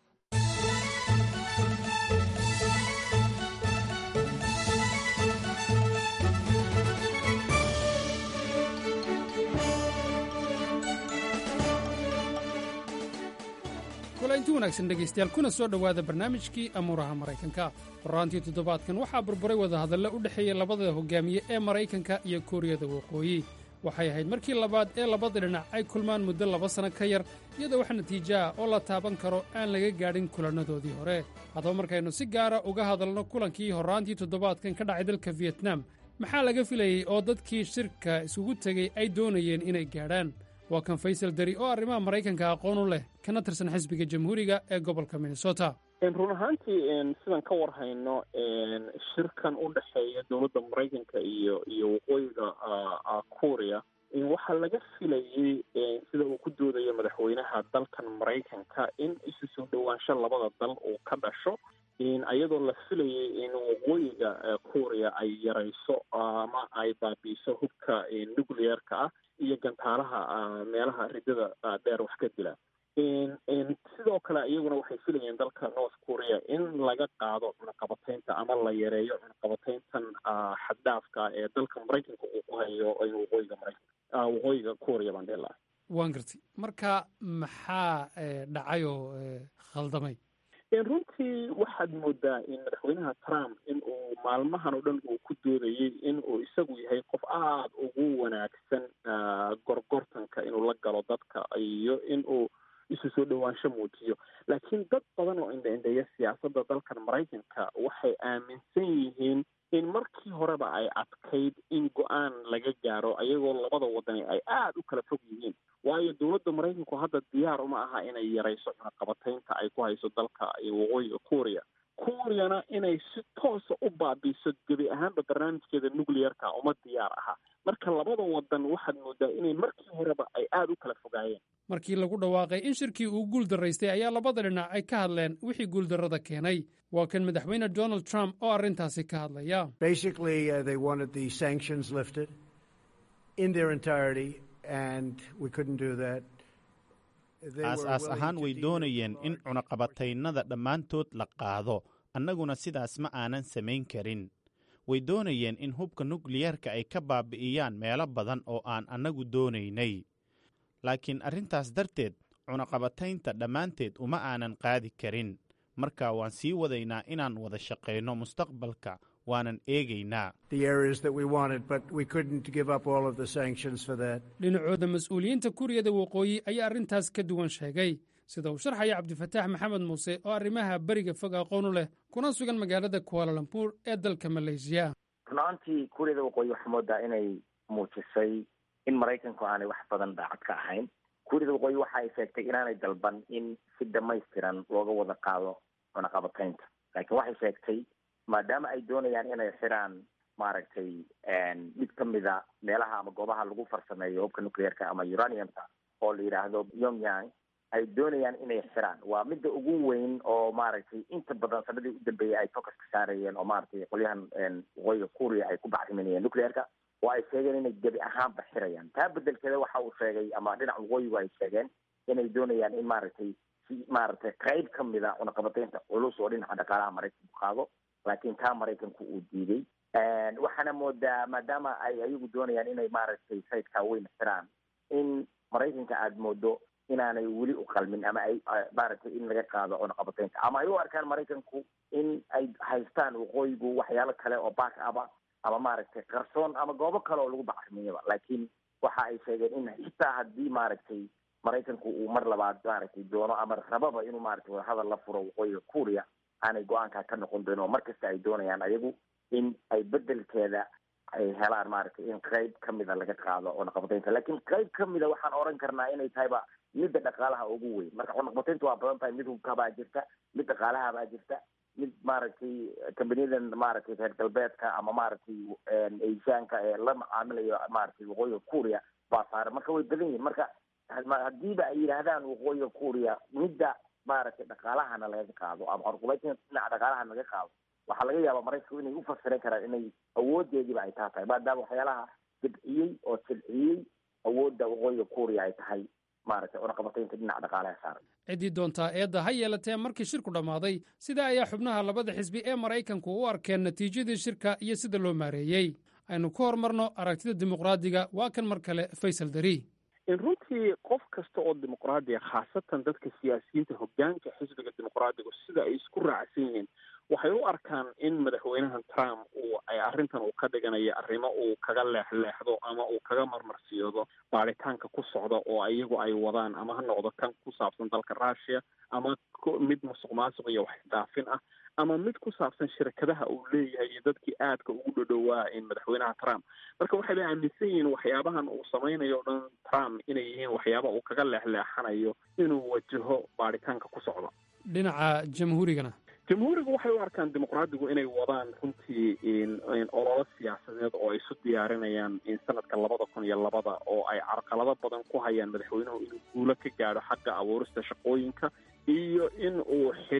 kulanti wanaagsan dhegaystayaal kuna soo dhowaada barnaamijkii amuuraha maraykanka horaantii toddobaadkan waxaa burburay wadahadallo u dhexeeya labada hogaamiye ee maraykanka iyo kuuriyada waqooyi waxay ahayd markii labaad ee labada dhinac ay kulmaan muddo laba sanno ka yar iyadoo wax natiijo ah oo la taaban karo aan laga gaadhin kulannadoodii hore haddaba markaynu si gaara uga hadalno kulankii horraantii toddobaadkan ka dhacay dalka fiyetnam maxaa laga filayey oo dadkii shirka isugu tegey ay doonayeen inay gaadhaan waa kan faysal dari oo arrimaha maraykanka aqoon u leh kana tirsan xisbiga jamhuuriga ee gobolka minnesota run ahaantii sidaan ka war hayno shirkan u dhexeeya dowladda maraykanka iyo iyo waqooyiga kuuriya waxaa laga filayey sida uu ku doodayo madaxweynaha dalkan maraykanka in isu soo dhowaansho labada dal uu ka dhasho iyadoo la filayay in waqooyiga kuuriya ay yarayso ama ay baabiiso hubka nuclearka ah iyo gantaalaha meelaha ridada dheer wax ka dila sidoo kale iyaguna waxay filayeen dalka north korea in laga qaado cunaqabataynta ama la yareeyo cunaqabatayntan xaddhaafka ee dalka maraykanka uu ku hayo waqooyiga maraykanka waqooyiga korea baan dhihi lahaa waan gartay marka maxaa dhacay oo khaldamay runtii waxaad moodaa in madaxweynaha trump in uu maalmahan oo dhan uu ku doodayey in uu isagu yahay qof aada ugu wanaagsan gorgortanka inuu la galo dadka iyo in uu isu soo dhowaansho muujiyo laakiin dad badan oo indha-indheeya siyaasadda dalkan maraykanka waxay aaminsan yihiin in markii horeba ay adkayd in go-aan laga gaaro ayagoo labada wadani ay aada u kala fog yihiin waayo dowladda maraykanku hadda diyaar uma aha inay yarayso cunaqabataynta ay ku hayso dalka waqooyiga kuuriya kuuriyana inay si toosa u baabiiso gebi ahaanba barnaamijkeeda nuclearka uma diyaar aha marka labada wadan waxaad moodaa inay markii horeba ay aada u kala fogaayeen markii lagu dhawaaqay in shirkii uu guuldaraystay ayaa labada dhinac ay ka hadleen wixii guuldarrada keenay waa kan madaxweyne donald trump oo arrintaasi ka hadlaya aas-aas ahaan way doonayeen in cunaqabataynada dhammaantood la qaado annaguna sidaas ma aanan samayn karin way doonayeen in hubka nukliyarka ay ka baabi'iyaan meelo badan oo aan annagu doonaynay laakiin arrintaas darteed cunaqabataynta dhammaanteed uma aanan qaadi karin marka waan sii wadaynaa inaan wada shaqayno mustaqbalka waanan eegaynaa dhinacooda mas-uuliyiinta kuuriyada waqooyi ayaa arrintaas ka duwan sheegay sida uu sharxaya cabdifataax maxamed muuse oo arrimaha beriga fog aqoon u leh kuna sugan magaalada kuaalalambuur ee dalka maleysiya run-aantii kuuriyada waqooyi waxaa moodaa inay muujisay in maraykanku aanay wax badan daacad ka ahayn kuuriyada waqooyi waxa ay sheegtay inaanay dalban in si dhamaystiran looga wada qaado cunaqabataynta laakiin waxay sheegtay maadaama ay doonayaan inay xiraan maaragtay mid ka mida meelaha ama goobaha lagu farsameeyo hubka nuclearka ama uraniumka oo la yidhaahdo pyongyang ay doonayaan inay xiraan waa midda ugu weyn oo maaragtay inta badan sanadii u dambeeyay ay focus ka saarayeen oo maaragtay qolyahan waqooyiga kuuriya ay ku bacriminayeen nuclearka oo ay sheegeen inay gebi ahaanba xirayaan taa bedelkeeda waxa uu sheegay ama dhinaca waqooyigu ay sheegeen inay doonayaan in maaragtay si maaragtay qayb ka mida cunaqabataynta culus oo dhinaca dhaqaalaha maraykanku qaado laakiin taa maraykanku uu diiday waxaana moodaa maadaama ay ayagu doonayaan inay maaragtay sayidkaa weyn xiraan in maraykanka aada moodo inaanay weli u qalmin ama ay maaragtay in laga qaado cunaqabataynta ama ay u arkaan maraykanku in ay haystaan waqooyigu waxyaalo kale oo back aba ama maaragtay qarsoon ama goobo kale oo lagu bacriminayaba laakiin waxa ay sheegeen in xitaa haddii maaragtay maraykanku uu mar labaad maaragtay doono ama rababa inuu maaragtay wadahadal la furo waqooyiga kuuriya aanay go-aankaa ka noqon doonin oo mar kasta ay doonayaan ayagu in ay bedelkeeda ay helaan maaragtay in qayb ka mida laga qaado cunaqabataynta laakiin qayb ka mida waxaan oran karnaa inay tahayba midda dhaqaalaha ugu weyn marka cunaqabataynta waa badan tahay mid hubkabaa jirta mid dhaqaalahabaa jirta mid maaragtay kambaniyadan maaragtay reer galbeedka ama maaragtay asiaanka ee la macaamilayo maaragtay waqooyiga kuuriya baa saaran marka way badan yihin marka haddiiba ay yidhaahdaan waqooyiga kuuriya midda maaragtay dhaqaalahana laga qaado ama cunaqabataynta dhinaca dhaqaalahana laga qaado waxaa laga yaabaa maraykanku inay u fasiran karaan inay awoodeediiba ay taa tahay maadaama waxyaalaha jibciyey oo jilciyey awoodda waqooyiga kuuriya ay tahay maaragtay cunaqabataynta dhinaca dhaqaalaha saaran ciddii doontaa eedda ha yeelatee markii shirku dhammaaday sidaa ayaa xubnaha labada xisbi ee maraykanku u arkeen natiijadii shirka iyo sida loo maareeyey aynu ku horumarno aragtida dimuqraadiga waa kan mar kale faysal dari runtii qof kasta oo dimuqraadiya khaasatan dadka siyaasiyiinta hoggaanka xisbiga dimuqraadigu sida ay isku raacsan yihiin waxay u arkaan in madaxweynahan trump uu ay arrintan uu ka dhiganayo arrimo uu kaga leexleexdo ama uu kaga marmarsiyoodo baaritaanka ku socda oo iyagu ay wadaan ama ha noqdo kan ku saabsan dalka russia ama mid musuq maasuq iyo waxdaafin ah ama mid ku saabsan shirkadaha uu leeyahay iyo dadkii aadka ugu dhodhowaa in madaxweynaha trump marka waxay la aaminsan yihiin waxyaabahan uu samaynayo o dhan trump inay yihiin waxyaaba uu kaga leexleexanayo inuu wajaho baaritaanka ku socda dhinaca jamhuurigana jamhuurigu waxay u arkaan dimuqraadigu inay wadaan runtii ololo siyaasadeed oo ay isu diyaarinayaan in sanadka labada kun iyo labada oo ay carqalado badan ku hayaan madaxweynuhu inuu guulo ka gaadho xagga abuurista shaqooyinka iyo in uu xiriir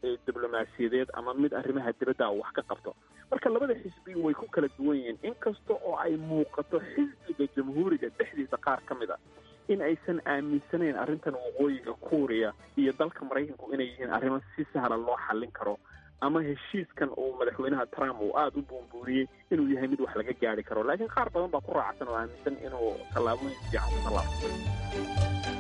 diblomaasiyadeed ama mid arrimaha dibadda wax ka qabto marka labada xisbi way ku kala duwan yihiin inkasta oo ay muuqato xisbiga jamhuuriga dhexdiisa qaar ka mid a in aysan aaminsanayn arrintan waqooyiga kuuriya iyo dalka maraykanku inay yihiin arrimo si sahla loo xallin karo ama heshiiskan uu madaxweynaha trump uu aada u buunbuuriyey inuu yahay mid wax laga gaari karo laakiin qaar badan baa ku raacsan oo aaminsan inuu tallaabooyin fiican ku tallaabsay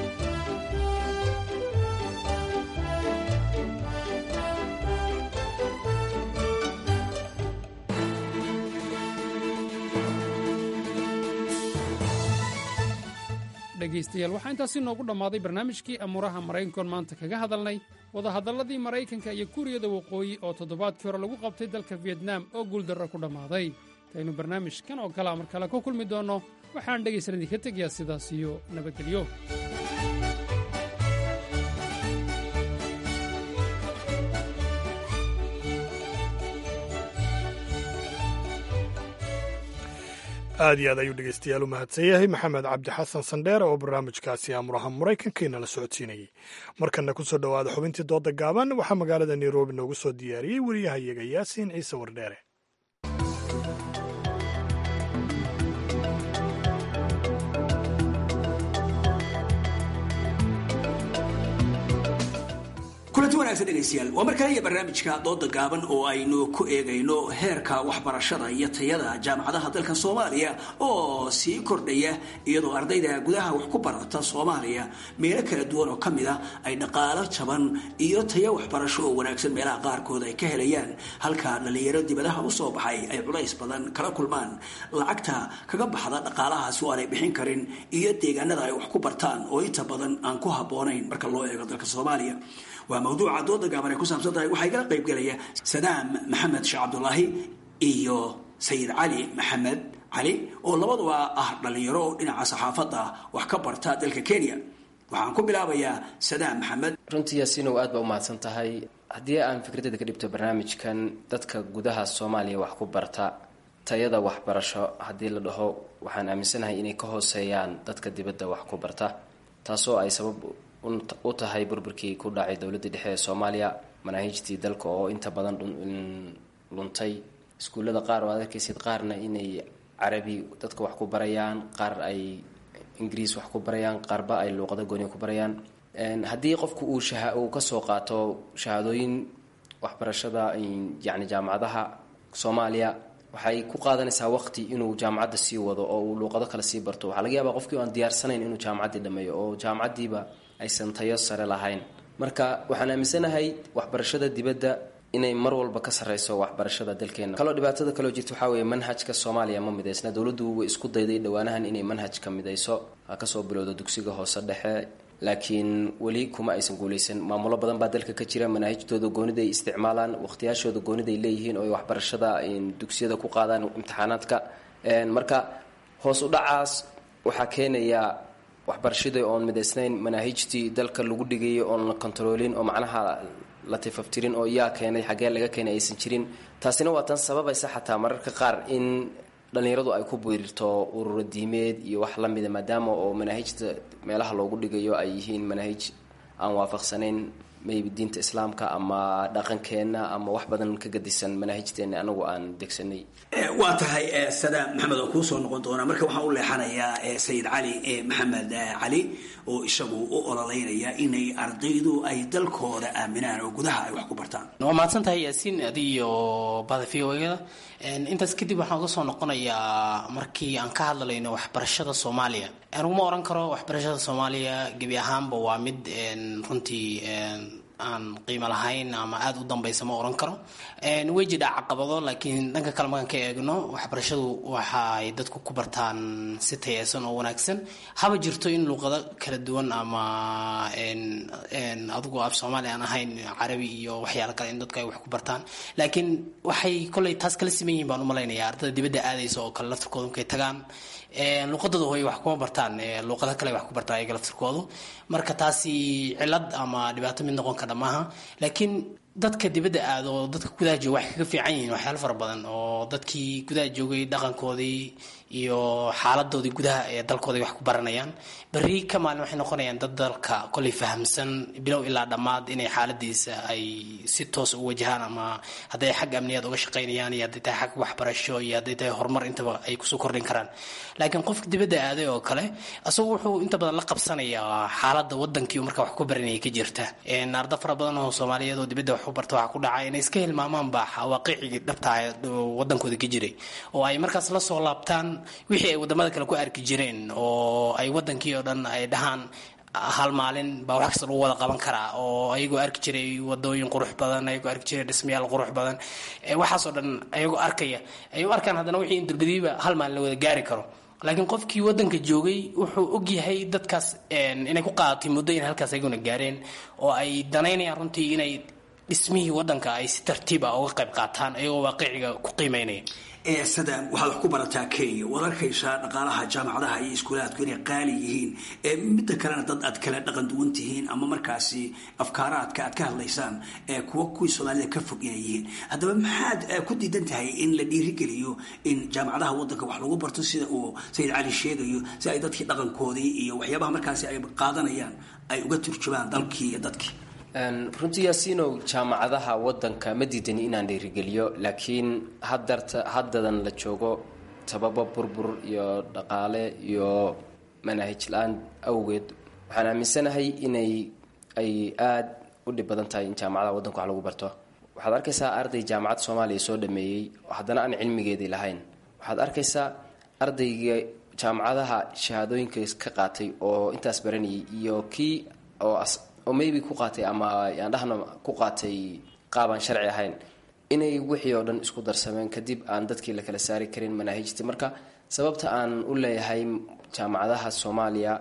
dhegaystayaal waxaa intaasi noogu dhammaaday barnaamijkii amuuraha maraykankoon maanta kaga hadalnay wadahadalladii maraykanka iyo kuuriyada waqooyi oo toddobaadkii hore lagu qabtay dalka fiyetnaam oo guuldarro ku dhammaaday intaynu barnaamijkan oo kalea mar kale ku kulmi doonno waxaan dhegaysan idinka tegayaa sidaas iyo nabadgelyo aad iyo aad ayuu dhegeystayaal u mahadsan yahay maxamed cabdi xasan sandheer oo barnaamijkaasi amuraha maraykanka inala socodsiinayey markanna ku soo dhowaada xubintii dooda gaaban waxaa magaalada nairobi noogu soo diyaariyey wariyahayaga yaasiin ciise wardheere kulanti wanaagsan dhegaystayaal waa mar kale iyo barnaamijka dooda gaaban oo aynu ku eegayno heerka waxbarashada iyo tayada jaamacadaha dalka soomaaliya oo sii kordhaya iyadoo ardayda gudaha wax ku barata soomaaliya meelo kala duwan oo ka mid a ay dhaqaalo jaban iyo tayo waxbarasho oo wanaagsan meelaha qaarkood ay ka helayaan halka dhalinyaro dibadaha usoo baxay ay culays badan kala kulmaan lacagta kaga baxda dhaqaalahaasi oo aanay bixin karin iyo deegaanada ay wax ku bartaan oo inta badan aan ku habboonayn marka loo eego dalka soomaaliya waa mawduuca dooda gaaban ay ku saabsan tahay waxaa igala qayb gelaya sadaam maxamed sheekh cabdulaahi iyo sayid cali maxamed cali oo labaduba ah dhalinyaro dhinaca saxaafadda wax ka barta dalka kenya waxaan ku bilaabayaa sadaam maxamed runtii yaasiinow aad baa u mahadsan tahay haddii aan fikradeeda ka dhibto barnaamijkan dadka gudaha soomaaliya wax ku barta tayada waxbarasho haddii la dhaho waxaan aaminsanahay inay ka hooseeyaan dadka dibadda wax ku barta taasoo ay sabab u tahay burburkii ku dhacay dowladda dhexe ee soomaaliya manaahijtii dalka oo inta badan luntay iskuullada qaar oo ad arkaysid qaarna inay carabi dadka wax ku barayaan qaar ay ingiriis wax ku barayaan qaarba ay luuqado gooni ku barayaan haddii qofku uu uu kasoo qaato shahaadooyin waxbarashada yacni jaamacadaha soomaaliya waxay ku qaadanaysaa waqti inuu jaamacadda sii wado oo uu luuqado kale sii barto waxaa laga yaabaa qofkii aan diyaarsanayn inuu jaamacaddii dhameeyo oo jaamacaddiiba aysan tayo sare lahayn marka waxaan aaminsanahay waxbarashada dibadda inay mar walba ka sarreyso waxbarashada dalkeena kaloo dhibaatada kaloo jirta waxaa weeye manhajka soomaaliya ma midaysna dowladdu way isku dayday dhowaanahan inay manhajka midayso ha kasoo bilowdo dugsiga hoose dhexe laakiin weli kuma aysan guuleysan maamulo badan baa dalka ka jira manaahijtooda gooniday isticmaalaan waqtiyaashooda gooniday leeyihiin oo ay waxbarashada dugsiyada ku qaadaan imtixaanaadka marka hoos u dhacaas waxaa keenaya waxbarashadii oon midaysnayn manaahijtii dalka lagu dhigayay oon la kontaroolin oo macnaha la tifaftirin oo yaa keenay xaggee laga keenay aysan jirin taasina waa tan sababaysa xataa mararka qaar in dhallinyaradu ay ku biirto ururo diimeed iyo wax la mida maadaama oo manaahijta meelaha loogu dhigayo ay yihiin manaahij aan waafaqsanayn maybe diinta islaamka ama dhaqankeenna ama wax badan ka gadisan manaahijteena anagu aan degsanay waa tahay sadaam maxamed oo kuu soo noqon doona marka waxaan u leexanayaa sayid cali maxamed cali oo isagu u ololeynaya inay ardaydu ay dalkooda aaminaan oo gudaha ay wax ku bartaan waa mahadsan tahay yaasiin adi iyo bada v o da intaas kadib waxaan uga soo noqonayaa markii aan ka hadlalayno waxbarashada soomaaliya aniguma oran karo waxbarashada soomaaliya gebi ahaanba waa mid runtii aan qiimo lahayn ama aada u dambaysa ma oran karo way jidhaa caqabado laakiin dhanka kale markaan ka eegno waxbarashadu waxaay dadku ku bartaan si tayeysan oo wanaagsan haba jirto in luuqado kala duwan ama adigu af soomaali aan ahayn carabi iyo waxyaalo kale in dadku ay wax ku bartaan laakiin waxay koley taas kala siman yihin baan umalaynaya ardada dibadda aadaysa oo kale laftirkooda markay tagaan luuqadooda hooy wax kuma bartaan luuqado kale wax ku bartaan ayaga laftirkoodu marka taasi cilad ama dhibaato mid noqon kara maaha laakiin dadka dibadda aada oo dadka gudaha jooga waxay kaga fiican yihiin waxyaalo fara badan oo dadkii gudaha joogay dhaqankoodii iyo xaaladoodii gudaha ee dalkooday wax ku baranayaan berri ka maalin waxay noqonayaan dad dalka kolay fahamsan bilow ilaa dhammaad inay xaaladiisa ay si toos u wajahaan ama hadday xag amniyaad uga shaqaynayaan iyo hadday tahay xag waxbarasho iyo hadday tahay horumar intaba ay kusoo kordhin karaan laakiin qofka dibadda aaday oo kale asagu wuxuu inta badan la qabsanayaa xaaladda wadankii uu marka wax ku baranaya ka jirta arda fara badan oo soomaaliyeed oo dibadda wax ku barta waxaa ku dhacay inay iska hilmaamaan baa waaqicigii dhabtaa wadankooda ka jiray oo ay markaas la soo laabtaan wixii ay wadamada kale ku arki jireen oo ay wadankii oo dhan ay dhahaan hal maalin baa wax kasta lagu wada qaban karaa oo ayagoo arki jiray wadooyin qurux badan ayagoo arki jiray dhismayaal qurux badan waxaasoo dhan ayagoo arkaya ay u arkaan haddana wixii in dulbadiiba hal maalin la wada gaari karo laakiin qofkii wadanka joogay wuxuu ogyahay dadkaas inay ku qaadatay muddo in halkaas ayaguna gaareen oo ay danaynayaan runtii inay dhismihii wadanka ay si tartiib ah uga qayb qaataan ayagoo waaqiciga ku qiimeynaya sadam waxaad wax ku barataa kenya waad arkaysaa dhaqaalaha jaamacadaha iyo iskuulaadku inay qaali yihiin midda kalena dad aad kala dhaqan duwan tihiin ama markaasi afkaaraadka aad ka hadlaysaan kuwa kuwii soomaalida ka fog inay yihiin haddaba maxaad ku diidan tahay in la dhiirigeliyo in jaamacadaha wadanka wax lagu barto sida uu sayid cali sheegayo si ay dadkii dhaqankoodii iyo waxyaabaha markaasi ay qaadanayaan ay uga turjumaan dalkii iyo dadkii runtii yaasiinow jaamacadaha wadanka ma diidani inaan dhiirigeliyo laakiin hadarta haddadan la joogo sababo burbur iyo dhaqaale iyo manaahij la-aan awgeed waxaan aaminsanahay inay ay aada u dhib badan tahay in jaamacadaha wadanka wax lagu barto waxaad arkaysaa arday jaamacad soomaaliya soo dhameeyey haddana aan cilmigeedii lahayn waxaad arkaysaa ardayga jaamacadaha shahaadooyinka ka qaatay oo intaas baranayay iyo kii oo oo maybe ku qaatay ama aan dhahno ku qaatay qaabaan sharci ahayn inay wixii oo dhan isku darsameen kadib aan dadkii la kala saari karin manaahijtii marka sababta aan u leeyahay jaamacadaha soomaaliya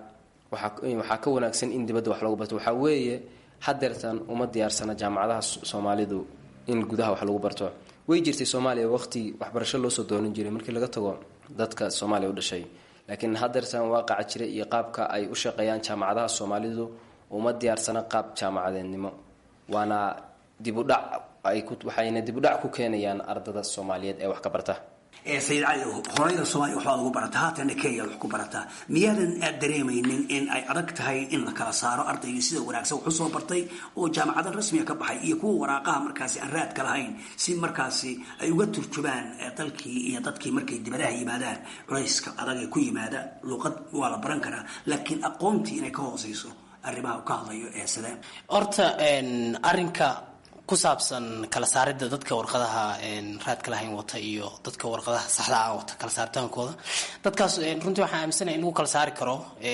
waxaa ka wanaagsan in dibadda wax lagu barto waxaa weeye hadeertan uma diyaarsana jaamacadaha soomaalidu in gudaha wax lagu barto way jirtay soomaaliya waqti waxbarasho loosoo doonan jiray markii laga tago dadka soomaaliya u dhashay laakiin hadeertan waaqaca jira iyo qaabka ay u shaqeeyaan jaamacadaha soomaalidu uma diyaarsana qaab jaamacadeednimo waana dibudhac waxayna dibudhac ku keenayaan ardada soomaaliyeed ee wax ka barta sayid cali horeyda soomaaliya waxbaad ugu barataa haatana kenya wax ku barataa miyaadan aad dareemaynin in ay adag tahay in la kala saaro ardaygii sida wanaagsan wax usoo bartay oo jaamacada rasmiga ka baxay iyo kuwa waraaqaha markaasi aan raadka lahayn si markaasi ay uga turjumaan dalkii iyo dadkii markay dibadaha yimaadaan culayska adag ee ku yimaada luuqad waa la baran karaa laakiin aqoontii inay ka hooseyso arrimaha u ka hadlayo ee sidee horta arrinka ku saabsan kala saaridda dadka warqadaha raadka lahayn wata iyo dadka warqadaha saxda ah wata kala saaritaankooda dadkaas runtii waxaan aaminsanaya in lagu kala saari karo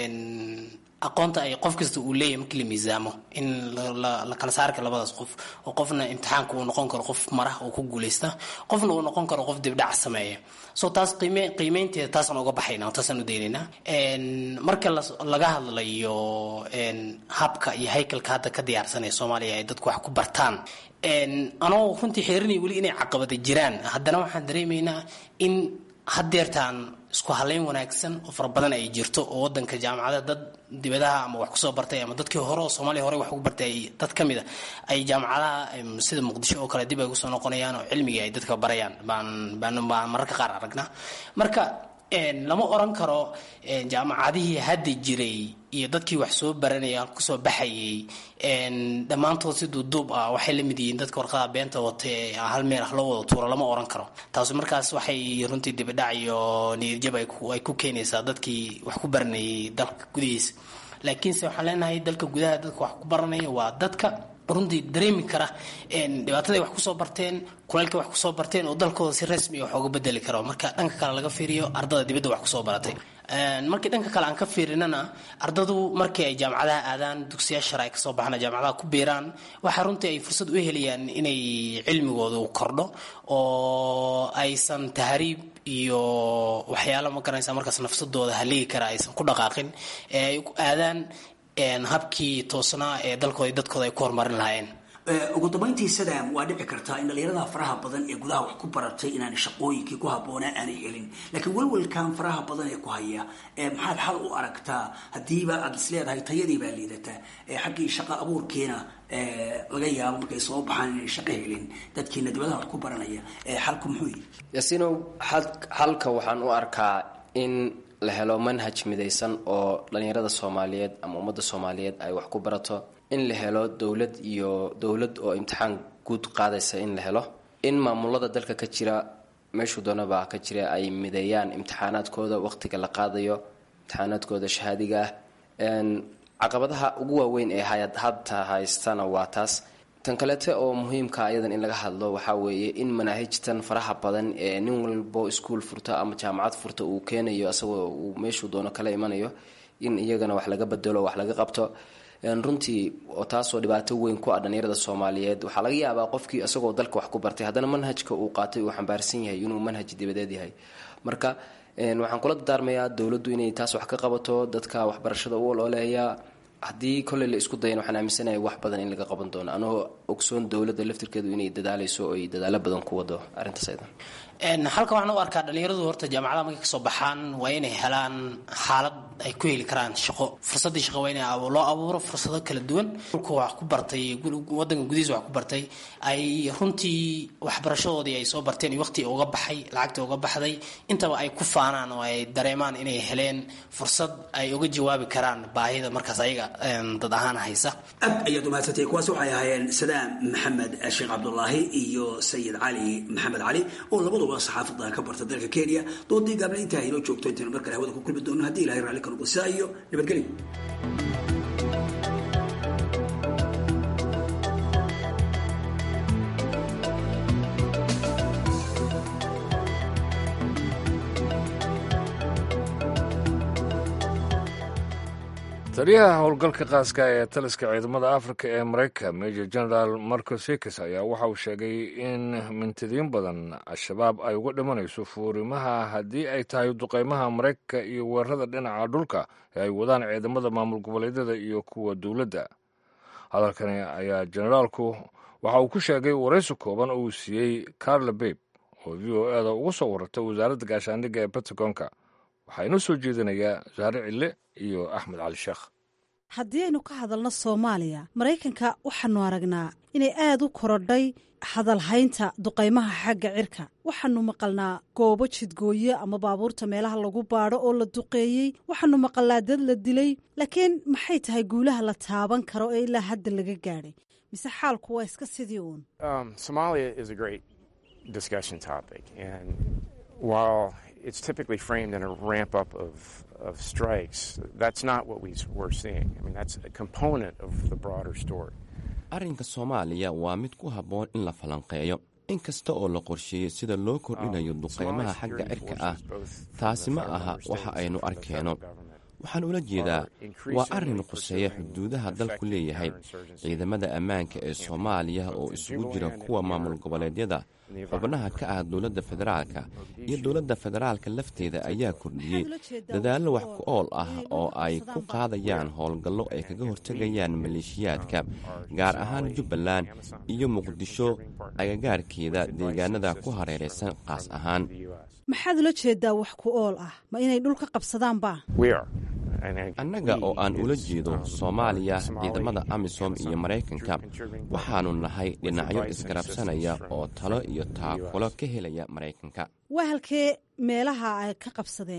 aqoonta ay qof kasta uu leeyahay markii la miisaamo in la kala saari karo labadaas qof oo qofna imtixaanka uu noqon karo qof marah oo ku guuleysta qofna uu noqon karo qof dibdhac sameeya so taas qiime qiimeynteeda taasaan uga baxayna taasaan u daynaynaa marka laga hadlayo habka iyo haykalka hadda ka diyaarsanaya soomaaliya ay dadku wax ku bartaan anoo runtii xeerinaya weli inay caqabada jiraan haddana waxaan dareemaynaa in hadeertaan isku haleyn wanaagsan oo fara badan ay jirto oo wadanka jaamacada dad dibadaha ama wax kusoo bartay ama dadkii hore oo soomaaliya hore wax ugu bartay dad ka mid a ay jaamacadaha sida muqdisho oo kale dib ay kusoo noqonayaan oo cilmigii ay dadka barayaan baan baan baan mararka qaar aragnaa marka lama oran karo jaamacadihii hadda jiray iyo dadkii wax soo baranaya kusoo baxayay dhammaantood si duuduub ah waxay la mid yihiin dadka warqadaha beenta wata ee hal meel ah loo wada tuuro lama oran karo taasi markaas waxay runtii dibidhac iyo niyadjab ay ku keenaysaa dadkii wax ku baranayay dalka gudihiisa laakiinse waxaan leenahay dalka gudaha dadka wax ku baranaya waa dadka runtii dareemi kara dhibaataday wax kusoo barteen kulaylka wax kusoo barteen oo dalkooda si rasmi wax uga bedeli karo marka dhanka kale laga fiiriyo ardada dibadda wax kusoo baratay markii dhanka kale aan ka fiirinana ardadu markii ay jaamacadaha aadaan dugsiya shar ay kasoo baxaan jaamacadaha ku biiraan waxaa runtii ay fursad u helayaan inay cilmigoodu kordho oo aysan tahriib iyo waxyaala ma garanaysa markaas nafsadooda haligi kara aysan ku dhaqaaqin ee ay aadaan habkii toosnaa ee dalkooda dadkooda ay ku horumarin lahaayeen ugu dambayntii sadam waa dhici kartaa in dhalinyarada faraha badan ee gudaha wax ku baratay inaanay shaqooyinkii ku habboonaa aanay helin laakiin welwelkan faraha badan ee ku haya maxaad xal u aragtaa haddiiba aad is leedahay tayadii baa liidataa xaggii shaqo abuurkiina laga yaabo markay soo baxaan inay shaqo helin dadkiina dibadaha wax ku baranaya xalku muxuu yihi yaasiinow xalka waxaan u arkaa in la helo manhaj midaysan oo dhalinyarada soomaaliyeed ama ummadda soomaaliyeed ay wax ku barato in la helo dowlad iyo dowlad oo imtixaan guud qaadaysa in la helo in maamulada dalka ka jira meeshuu doonaba ka jira ay mideeyaan imtixaanaadkooda waqtiga la qaadayo imtixaanaadkooda shahaadiga ah caqabadaha ugu waaweyn ee hadta haystana waa taas tan kaleete oo muhiimka ayadan in laga hadlo waxaa weeye in manaahijtan faraha badan ee nin walbo iskuol furta ama jaamacad furta uu keenayo asagoo uu meeshuu doono kala imanayo in iyagana wax laga bedelo wax laga qabto runtii oo taasoo dhibaato weyn ku ah dhalinyarada soomaaliyeed waxaa laga yaabaa qofkii isagoo dalka wax ku bartay haddana manhajka uu qaatay uu xambaarsan yahay inuu manhaj dibadeed yahay marka waxaan kula dardaarmayaa dowladdu inay taas wax ka qabato dadka waxbarashada u olooleeya haddii kolley la isku dayan waxaan aaminsanahay wax badan in laga qaban doono anagoo ogsoon dowladda laftirkeedu inay dadaaleyso oo ay dadaalo badan ku wado arrintaas aydan halka waxaan u arkaa dhalinyaradu horta jaamacadaha markay kasoo baxaan waa inay helaan xaalad ay ku heli karaan shaqo fursadii shaqo waa in loo abuuro fursado kala duwan dhulka wax ku bartay wadanka gudihiisa wax ku bartay ay runtii waxbarashadoodii ay soo barteen iyo waqti uga baxay lacagta uga baxday intaba ay ku faanaan oo ay dareemaan inay heleen fursad ay uga jawaabi karaan baahida markaas ayaga dad ahaan haysa aad ayaad umahadsantay kuwaas waxay ahaayeen sadaam maxamed sheekh cabdulaahi iyo sayid cali maxamed cali oo labadu saxaafada ka barta dalka kenya doodii gaabna intaa inoo joogto intaynu mar kale hawada ku kulmi doono haddii ilahay raalli ka noqdo sidaa iyo nabadgelyo taliyaha howlgalka qaaska ee taliska ciidamada afrika ee maraykanka major general marco sikis ayaa waxa uu sheegay in mintidiin badan al-shabaab ay uga dhimanayso fuurimaha haddii ay tahay duqeymaha maraykanka iyo weerarada dhinaca dhulka ee ay wadaan ciidamada maamul goboleedyada iyo kuwa dowladda hadalkani ayaa generaalku waxa uu ku sheegay waraysi kooban oo uu siiyey carla babe oo v o eda uga soo warartay wasaaradda gaashaandhigga ee pentagonka waxaa inoo soo jeedinayaa saare cille iyo axmed cali sheekh haddii aynu ka hadalno soomaaliya maraykanka waxaanu aragnaa inay aad u korodhay hadalhaynta duqaymaha xagga cirka waxaanu maqalnaa goobo jidgooye ama baabuurta meelaha lagu baadho oo la duqeeyey waxaanu maqalnaa dad la dilay laakiin maxay tahay guulaha la taaban karo ee ilaa hadda laga gaadhay mise xaalku waa iska sidii uun it's typically framed in a ramp up of, of strikes. That's not what we, we're seeing. I mean, that's a component of the broader story. arrinka soomaaliya waa mid ku habboon in la falanqeeyo in kasta oo la qorsheeyey sida loo kordhinayo duqaymaha xagga cirka ah taasi ma aha waxa aynu arkeenno waxaan ula jeedaa waa arrin quseeya xuduudaha dalku leeyahay ciidamada ammaanka ee soomaaliya oo isugu jira kuwa maamul goboleedyada xubnaha ka ah dowladda federaalka iyo dowladda federaalka lafteeda ayaa kordhiyey dadaallo wax ku ool ah oo ay ku qaadayaan howlgallo ay kaga hortegayaan maleeshiyaadka gaar ahaan jubbaland iyo muqdisho agagaarkeeda deegaanada ku hareeraysan qaas ahaan maxaad ula jeedaa wax ku ool ah ma inay dhulka qabsadaanba annaga oo aan ula jeedo soomaaliya ciidamada amisom iyo maraykanka waxaannu nahay dhinacyo isgarabsanaya oo talo iyo taakulo ka helaya maraykanka waa halkee meelaha ay ka qabsadeen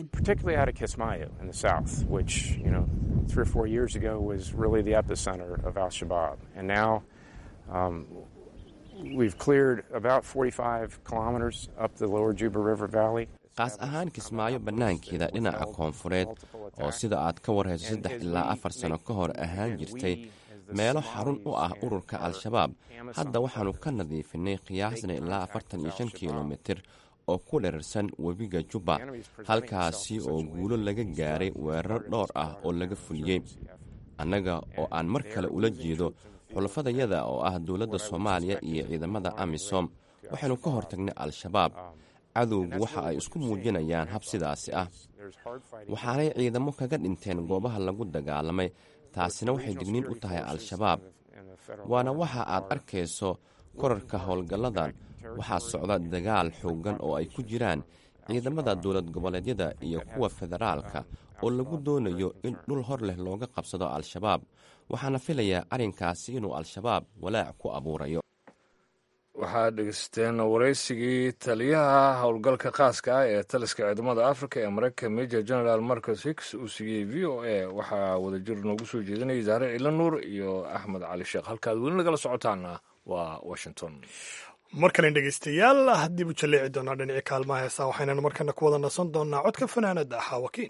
We've cleared about 45 kilometers up the lower Juba River Valley. qaas ahaan kismaayo bannaankeeda dhinaca koonfureed oo sida aad ka warhayso saddex ilaa afar sano ka hor ahaan jirtay meelo xarun u ah ururka al-shabaab hadda waxaannu ka nadiifinay qiyaasna ilaa afartan iyo shan kilomitir oo ku dherarsan webiga jubba halkaasi oo guulo laga gaaray weeraro dhowr ah oo laga fuliyey annaga oo aan mar kale ula jeedo xulafadayada oo ah dowladda soomaaliya iyo ciidamada amisom waxaynu ka hortagnay al-shabaab cadowgu waxa ay isku muujinayaan hab sidaasi ah waxaanay ciidamo kaga dhinteen goobaha lagu dagaalamay taasina waxay digniin u tahay al-shabaab waana waxa aad arkayso korarka howlgalladan waxaa socda dagaal xooggan oo ay ku jiraan ciidamada dowlad goboleedyada iyo kuwa federaalka oo lagu doonayo in dhul hor leh looga qabsado al-shabaab waxaana filayaa arrinkaasi inuu al-shabaab walaac ku abuurayo waxaad dhegeysteen waraysigii taliyaha howlgalka khaaska ah ee taliska ciidamada africa ee maraykanka major general marcus hicks uu siiyey v o a waxaa wadajir noogu soo jeedinayay zaare ciila nuur iyo axmed cali sheekh halkaad weli nagala socotaana waa washington mar kalen dhegeystayaal haddiibu jalleeci doonaa dhinacii kaalmaha heesaa waxaynan markana ku wada nasan doonaa codka fanaanada xaawakiin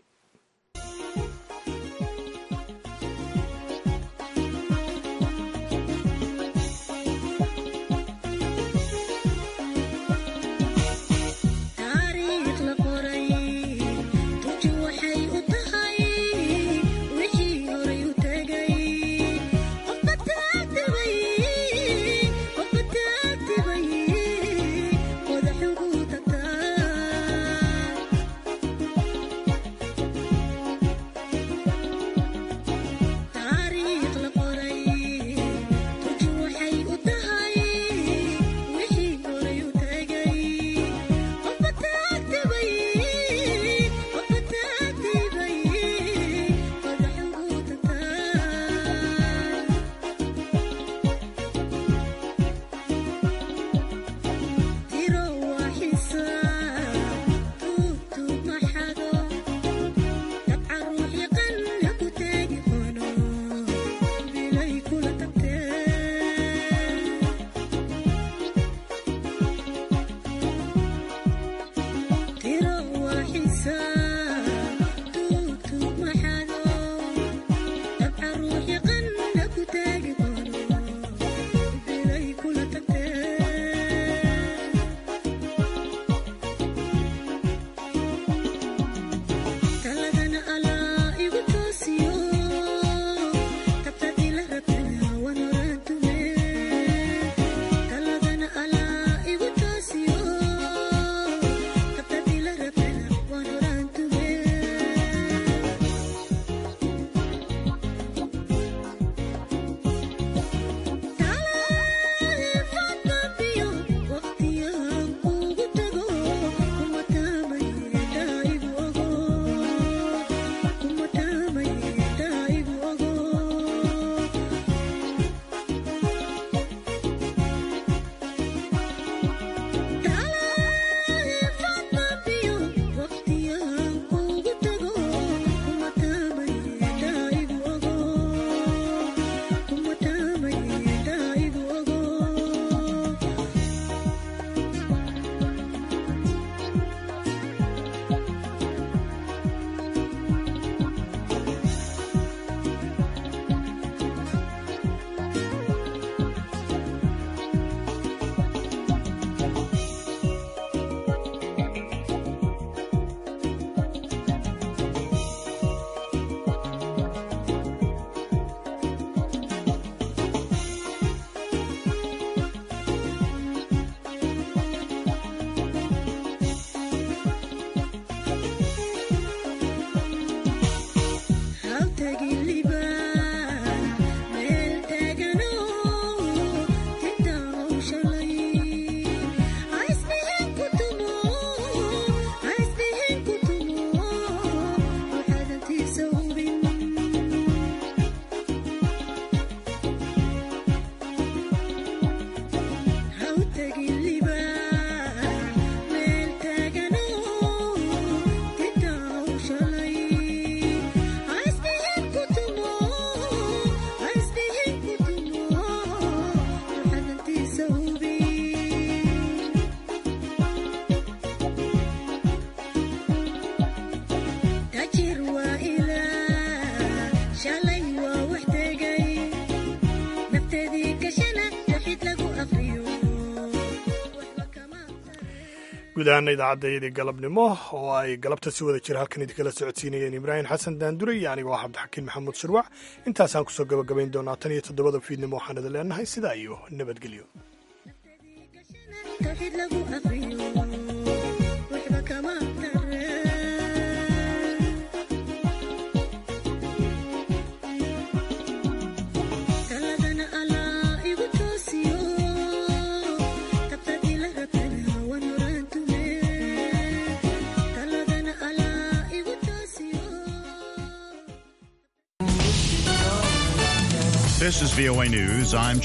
guud ahaana idaacaddaydii galabnimo oo ay galabta si wada jira halkan idinkala socodsiinayeen ibraahim xasan daandure iyo anigo ah cabdixakiin maxamuud shirwac intaasaan kusoo gabagabayn doonaa tan iyo toddobada fiidnimo waxaan idin leenahay sidaa iyo nabadgelyo taladana alaa This is VOA News. I'm